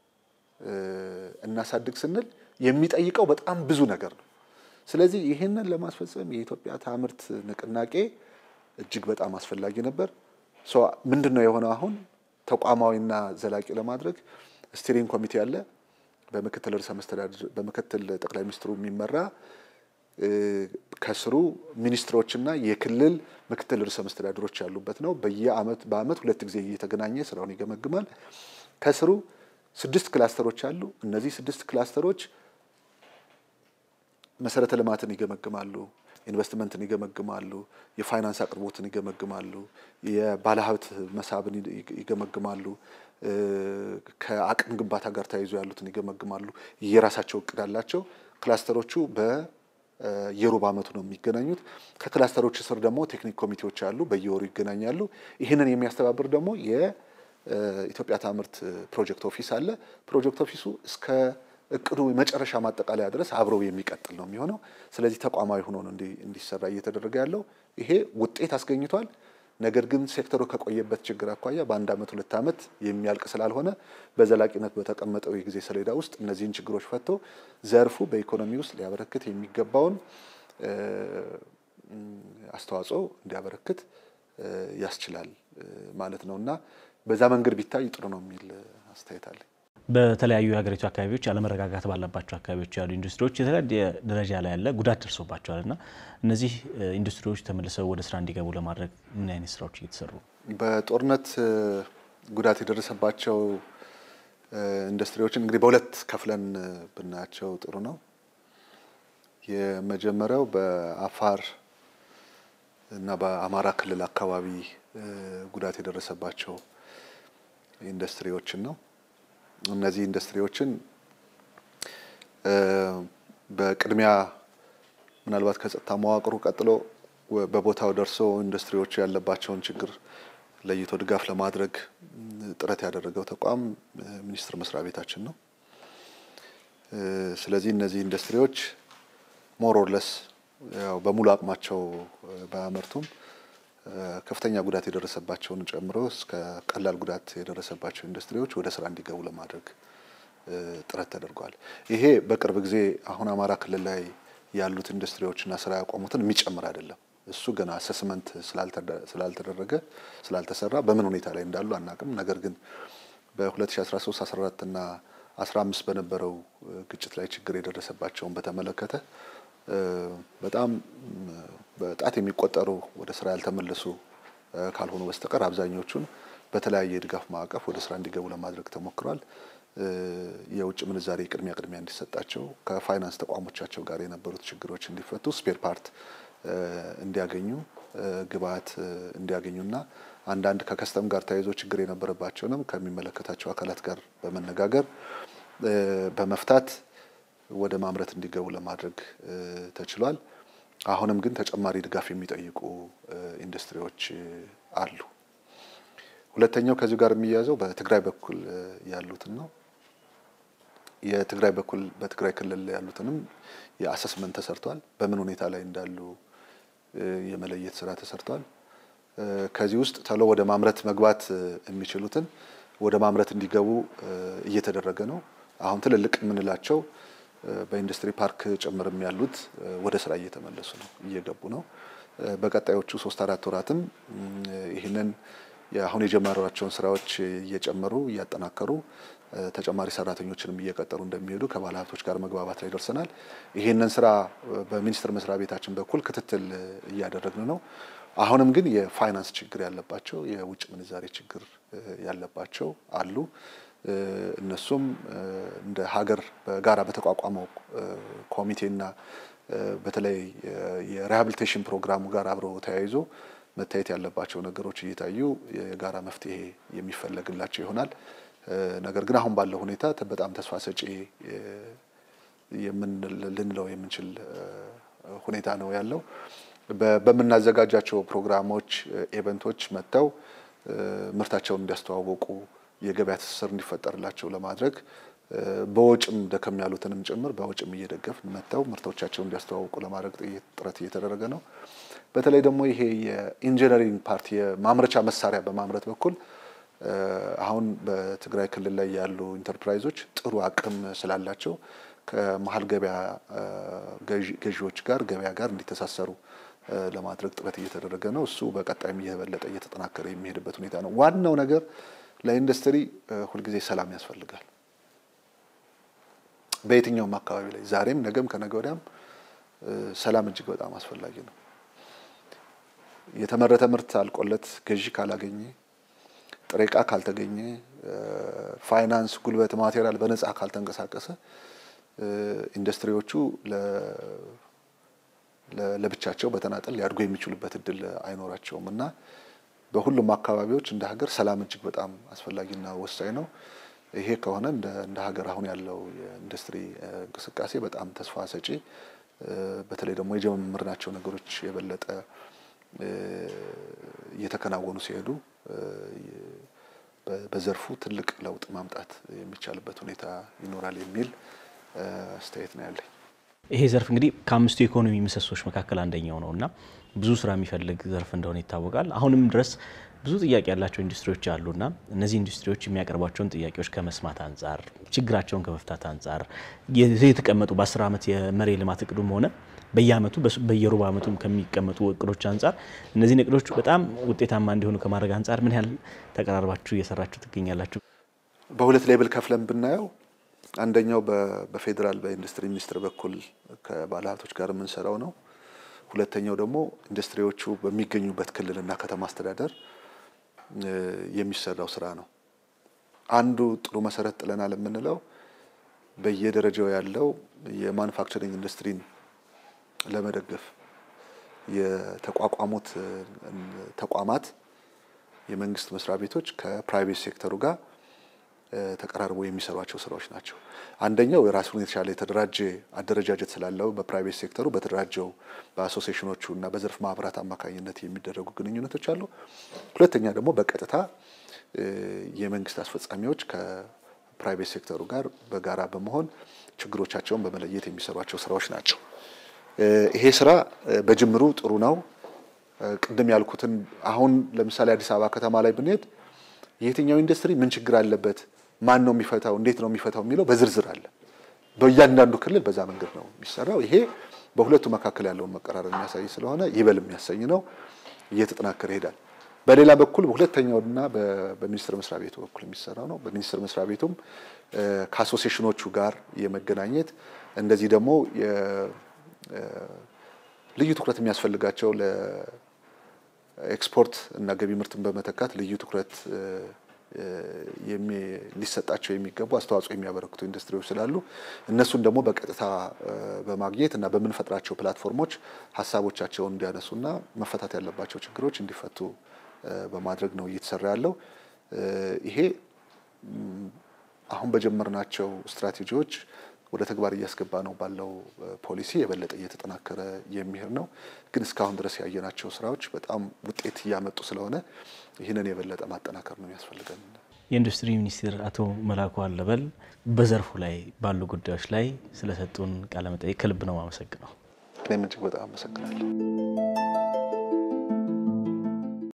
እናሳድግ ስንል የሚጠይቀው በጣም ብዙ ነገር ነው። ስለዚህ ይህንን ለማስፈጸም የኢትዮጵያ ታምርት ንቅናቄ እጅግ በጣም አስፈላጊ ነበር። ምንድን ነው የሆነው? አሁን ተቋማዊና ዘላቂ ለማድረግ ስቲሪንግ ኮሚቴ አለ። በምክትል ርዕሰ መስተዳድር በምክትል ጠቅላይ ሚኒስትሩ የሚመራ ከስሩ ሚኒስትሮችና የክልል ምክትል ርዕሰ መስተዳድሮች ያሉበት ነው። በየአመት በአመት ሁለት ጊዜ እየተገናኘ ስራውን ይገመግማል። ከስሩ ስድስት ክላስተሮች አሉ። እነዚህ ስድስት ክላስተሮች መሰረተ ልማትን ይገመግማሉ፣ ኢንቨስትመንትን ይገመግማሉ፣ የፋይናንስ አቅርቦትን ይገመግማሉ፣ የባለሀብት መሳብን ይገመግማሉ፣ ከአቅም ግንባታ ጋር ተያይዞ ያሉትን ይገመግማሉ። የራሳቸው እቅድ አላቸው። ክላስተሮቹ በየሩብ ዓመቱ ነው የሚገናኙት። ከክላስተሮች ስር ደግሞ ቴክኒክ ኮሚቴዎች አሉ፣ በየወሩ ይገናኛሉ። ይህንን የሚያስተባብር ደግሞ የኢትዮጵያ ታምርት ፕሮጀክት ኦፊስ አለ። ፕሮጀክት ኦፊሱ እስከ እቅዱ መጨረሻ ማጠቃለያ ድረስ አብረው የሚቀጥል ነው የሚሆነው። ስለዚህ ተቋማዊ ሆኖ ነው እንዲሰራ እየተደረገ ያለው። ይሄ ውጤት አስገኝቷል። ነገር ግን ሴክተሩ ከቆየበት ችግር አኳያ በአንድ ዓመት ሁለት ዓመት የሚያልቅ ስላልሆነ በዘላቂነት በተቀመጠው የጊዜ ሰሌዳ ውስጥ እነዚህን ችግሮች ፈቶ ዘርፉ በኢኮኖሚ ውስጥ ሊያበረክት የሚገባውን አስተዋጽኦ እንዲያበረክት ያስችላል ማለት ነው እና በዛ መንገድ ቢታይ ጥሩ ነው የሚል አስተያየት አለኝ። በተለያዩ የሀገሪቱ አካባቢዎች አለመረጋጋት ባለባቸው አካባቢዎች ያሉ ኢንዱስትሪዎች የተለያየ ደረጃ ላይ ያለ ጉዳት ደርሶባቸዋል እና እነዚህ ኢንዱስትሪዎች ተመልሰው ወደ ስራ እንዲገቡ ለማድረግ ምን አይነት ስራዎች እየተሰሩ ነው? በጦርነት ጉዳት የደረሰባቸው ኢንዱስትሪዎችን እንግዲህ በሁለት ከፍለን ብናያቸው ጥሩ ነው። የመጀመሪያው በአፋር እና በአማራ ክልል አካባቢ ጉዳት የደረሰባቸው ኢንዱስትሪዎችን ነው። እነዚህ ኢንዱስትሪዎችን በቅድሚያ ምናልባት ከጸጥታ መዋቅሩ ቀጥሎ በቦታው ደርሶ ኢንዱስትሪዎቹ ያለባቸውን ችግር ለይቶ ድጋፍ ለማድረግ ጥረት ያደረገው ተቋም ሚኒስቴር መስሪያ ቤታችን ነው። ስለዚህ እነዚህ ኢንዱስትሪዎች ሞር ኦር ለስ ያው በሙሉ አቅማቸው ባያመርቱም ከፍተኛ ጉዳት የደረሰባቸውን ጨምሮ እስከ ቀላል ጉዳት የደረሰባቸው ኢንዱስትሪዎች ወደ ስራ እንዲገቡ ለማድረግ ጥረት ተደርጓል። ይሄ በቅርብ ጊዜ አሁን አማራ ክልል ላይ ያሉት ኢንዱስትሪዎችና ስራ ያቆሙትን የሚጨምር አይደለም። እሱ ገና አሰስመንት ስላልተደረገ ስላልተሰራ በምን ሁኔታ ላይ እንዳሉ አናቅም። ነገር ግን በ2013 14 እና 15 በነበረው ግጭት ላይ ችግር የደረሰባቸውን በተመለከተ በጣም በጣት የሚቆጠሩ ወደ ስራ ያልተመለሱ ካልሆኑ በስተቀር አብዛኞቹን በተለያየ የድጋፍ ማዕቀፍ ወደ ስራ እንዲገቡ ለማድረግ ተሞክሯል። የውጭ ምንዛሬ ቅድሚያ ቅድሚያ እንዲሰጣቸው ከፋይናንስ ተቋሞቻቸው ጋር የነበሩት ችግሮች እንዲፈቱ ስፔር ፓርት እንዲያገኙ ግብአት እንዲያገኙና አንዳንድ ከከስተም ጋር ተያይዞ ችግር የነበረባቸውንም ከሚመለከታቸው አካላት ጋር በመነጋገር በመፍታት ወደ ማምረት እንዲገቡ ለማድረግ ተችሏል። አሁንም ግን ተጨማሪ ድጋፍ የሚጠይቁ ኢንዱስትሪዎች አሉ። ሁለተኛው ከዚሁ ጋር የሚያያዘው በትግራይ በኩል ያሉትን ነው። የትግራይ በኩል በትግራይ ክልል ያሉትንም የአሰስመንት ተሰርቷል። በምን ሁኔታ ላይ እንዳሉ የመለየት ስራ ተሰርቷል። ከዚህ ውስጥ ተሎ ወደ ማምረት መግባት የሚችሉትን ወደ ማምረት እንዲገቡ እየተደረገ ነው። አሁን ትልልቅ የምንላቸው በኢንዱስትሪ ፓርክ ጭምርም ያሉት ወደ ስራ እየተመለሱ ነው፣ እየገቡ ነው። በቀጣዮቹ ሶስት አራት ወራትም ይህንን አሁን የጀመሯቸውን ስራዎች እየጨመሩ እያጠናከሩ ተጨማሪ ሰራተኞችንም እየቀጠሩ እንደሚሄዱ ከባለ ሀብቶች ጋር መግባባት ላይ ደርሰናል። ይህንን ስራ በሚኒስቴር መስሪያ ቤታችን በኩል ክትትል እያደረግን ነው። አሁንም ግን የፋይናንስ ችግር ያለባቸው የውጭ ምንዛሬ ችግር ያለባቸው አሉ። እነሱም እንደ ሀገር በጋራ በተቋቋመው ኮሚቴና በተለይ የሪሃቢሊቴሽን ፕሮግራሙ ጋር አብረው ተያይዞ መታየት ያለባቸው ነገሮች እየታዩ የጋራ መፍትሄ የሚፈለግላቸው ይሆናል። ነገር ግን አሁን ባለው ሁኔታ በጣም ተስፋ ሰጪ ልንለው የምንችል ሁኔታ ነው ያለው። በምናዘጋጃቸው ፕሮግራሞች፣ ኤቨንቶች መጥተው ምርታቸውን እንዲያስተዋወቁ የገበያ ትስስር እንዲፈጠርላቸው ለማድረግ በወጭም ደከም ያሉትንም ጭምር በወጭም እየደገፍ መጥተው ምርቶቻቸውን እንዲያስተዋውቁ ለማድረግ ጥረት እየተደረገ ነው። በተለይ ደግሞ ይሄ የኢንጂነሪንግ ፓርቲ የማምረቻ መሳሪያ በማምረት በኩል አሁን በትግራይ ክልል ላይ ያሉ ኢንተርፕራይዞች ጥሩ አቅም ስላላቸው ከመሀል ገበያ ገዢዎች ጋር ገበያ ጋር እንዲተሳሰሩ ለማድረግ ጥረት እየተደረገ ነው። እሱ በቀጣይም እየበለጠ እየተጠናከረ የሚሄድበት ሁኔታ ነው። ዋናው ነገር ለኢንዱስትሪ ሁልጊዜ ሰላም ያስፈልጋል። በየትኛውም አካባቢ ላይ ዛሬም፣ ነገም፣ ከነገ ወዲያም ሰላም እጅግ በጣም አስፈላጊ ነው። የተመረተ ምርት አልቆለት ገዢ ካላገኘ፣ ጥሬ ዕቃ ካልተገኘ፣ ፋይናንስ፣ ጉልበት፣ ማቴሪያል በነፃ ካልተንቀሳቀሰ ኢንዱስትሪዎቹ ለብቻቸው በተናጠል ሊያድጉ የሚችሉበት እድል አይኖራቸውም እና በሁሉም አካባቢዎች እንደ ሀገር ሰላም እጅግ በጣም አስፈላጊና ወሳኝ ነው። ይሄ ከሆነ እንደ ሀገር አሁን ያለው የኢንዱስትሪ እንቅስቃሴ በጣም ተስፋ ሰጪ፣ በተለይ ደግሞ የጀመርናቸው ነገሮች የበለጠ እየተከናወኑ ሲሄዱ በዘርፉ ትልቅ ለውጥ ማምጣት የሚቻልበት ሁኔታ ይኖራል የሚል አስተያየት ነው ያለኝ። ይሄ ዘርፍ እንግዲህ ከአምስቱ የኢኮኖሚ ምሰሶች መካከል አንደኛው ነው እና ብዙ ስራ የሚፈልግ ዘርፍ እንደሆነ ይታወቃል። አሁንም ድረስ ብዙ ጥያቄ ያላቸው ኢንዱስትሪዎች አሉና እነዚህ ኢንዱስትሪዎች የሚያቀርቧቸውን ጥያቄዎች ከመስማት አንጻር፣ ችግራቸውን ከመፍታት አንጻር የተቀመጡ በአስር ዓመት የመሪ ልማት እቅዱም ሆነ በየአመቱ በየሩብ ዓመቱ ከሚቀመጡ እቅዶች አንጻር እነዚህን እቅዶች በጣም ውጤታማ እንዲሆኑ ከማድረግ አንጻር ምን ያህል ተቀራርባችሁ እየሰራችሁ ትገኛላችሁ? በሁለት ሌብል ከፍለን ብናየው አንደኛው በፌዴራል በኢንዱስትሪ ሚኒስቴር በኩል ከባለሀብቶች ጋር የምንሰራው ነው። ሁለተኛው ደግሞ ኢንዱስትሪዎቹ በሚገኙበት ክልልና ከተማ አስተዳደር የሚሰራው ስራ ነው። አንዱ ጥሩ መሰረት ጥለናል የምንለው በየደረጃው ያለው የማኑፋክቸሪንግ ኢንዱስትሪን ለመደገፍ የተቋቋሙት ተቋማት የመንግስት መስሪያ ቤቶች ከፕራይቬት ሴክተሩ ጋር ተቀራርቦ የሚሰሯቸው ስራዎች ናቸው። አንደኛው የራሱን የተሻለ የተደራጀ አደረጃጀት ስላለው በፕራይቬት ሴክተሩ በተደራጀው በአሶሲሽኖቹ እና በዘርፍ ማህበራት አማካኝነት የሚደረጉ ግንኙነቶች አሉ። ሁለተኛ ደግሞ በቀጥታ የመንግስት አስፈጻሚዎች ከፕራይቬት ሴክተሩ ጋር በጋራ በመሆን ችግሮቻቸውን በመለየት የሚሰሯቸው ስራዎች ናቸው። ይሄ ስራ በጅምሩ ጥሩ ነው። ቅድም ያልኩትን አሁን ለምሳሌ አዲስ አበባ ከተማ ላይ ብንሄድ የትኛው ኢንዱስትሪ ምን ችግር አለበት፣ ማን ነው የሚፈታው፣ እንዴት ነው የሚፈታው የሚለው በዝርዝር አለ። በእያንዳንዱ ክልል በዛ መንገድ ነው የሚሰራው። ይሄ በሁለቱ መካከል ያለውን መቀራረብ የሚያሳይ ስለሆነ ይበል የሚያሰኝ ነው፣ እየተጠናከረ ይሄዳል። በሌላ በኩል በሁለተኛውና በሚኒስቴር መስሪያ ቤቱ በኩል የሚሰራው ነው። በሚኒስቴር መስሪያ ቤቱም ከአሶሲሽኖቹ ጋር የመገናኘት እንደዚህ ደግሞ ልዩ ትኩረት የሚያስፈልጋቸው ለኤክስፖርት እና ገቢ ምርትን በመተካት ልዩ ትኩረት ሊሰጣቸው የሚገቡ አስተዋጽኦ የሚያበረክቱ ኢንዱስትሪዎች ስላሉ እነሱን ደግሞ በቀጥታ በማግኘት እና በምንፈጥራቸው ፕላትፎርሞች ሀሳቦቻቸውን እንዲያነሱና መፈታት ያለባቸው ችግሮች እንዲፈቱ በማድረግ ነው እየተሰራ ያለው። ይሄ አሁን በጀመርናቸው ስትራቴጂዎች ወደ ተግባር እያስገባ ነው ባለው ፖሊሲ የበለጠ እየተጠናከረ የሚሄድ ነው። ግን እስካሁን ድረስ ያየናቸው ስራዎች በጣም ውጤት እያመጡ ስለሆነ ይህንን የበለጠ ማጠናከር ነው የሚያስፈልገን። የኢንዱስትሪ ሚኒስትር አቶ መላኩ አለበል በዘርፉ ላይ ባሉ ጉዳዮች ላይ ስለሰጡን ቃለ መጠይቅ ከልብ ነው አመሰግነው። እኔም እጅግ በጣም አመሰግናለሁ።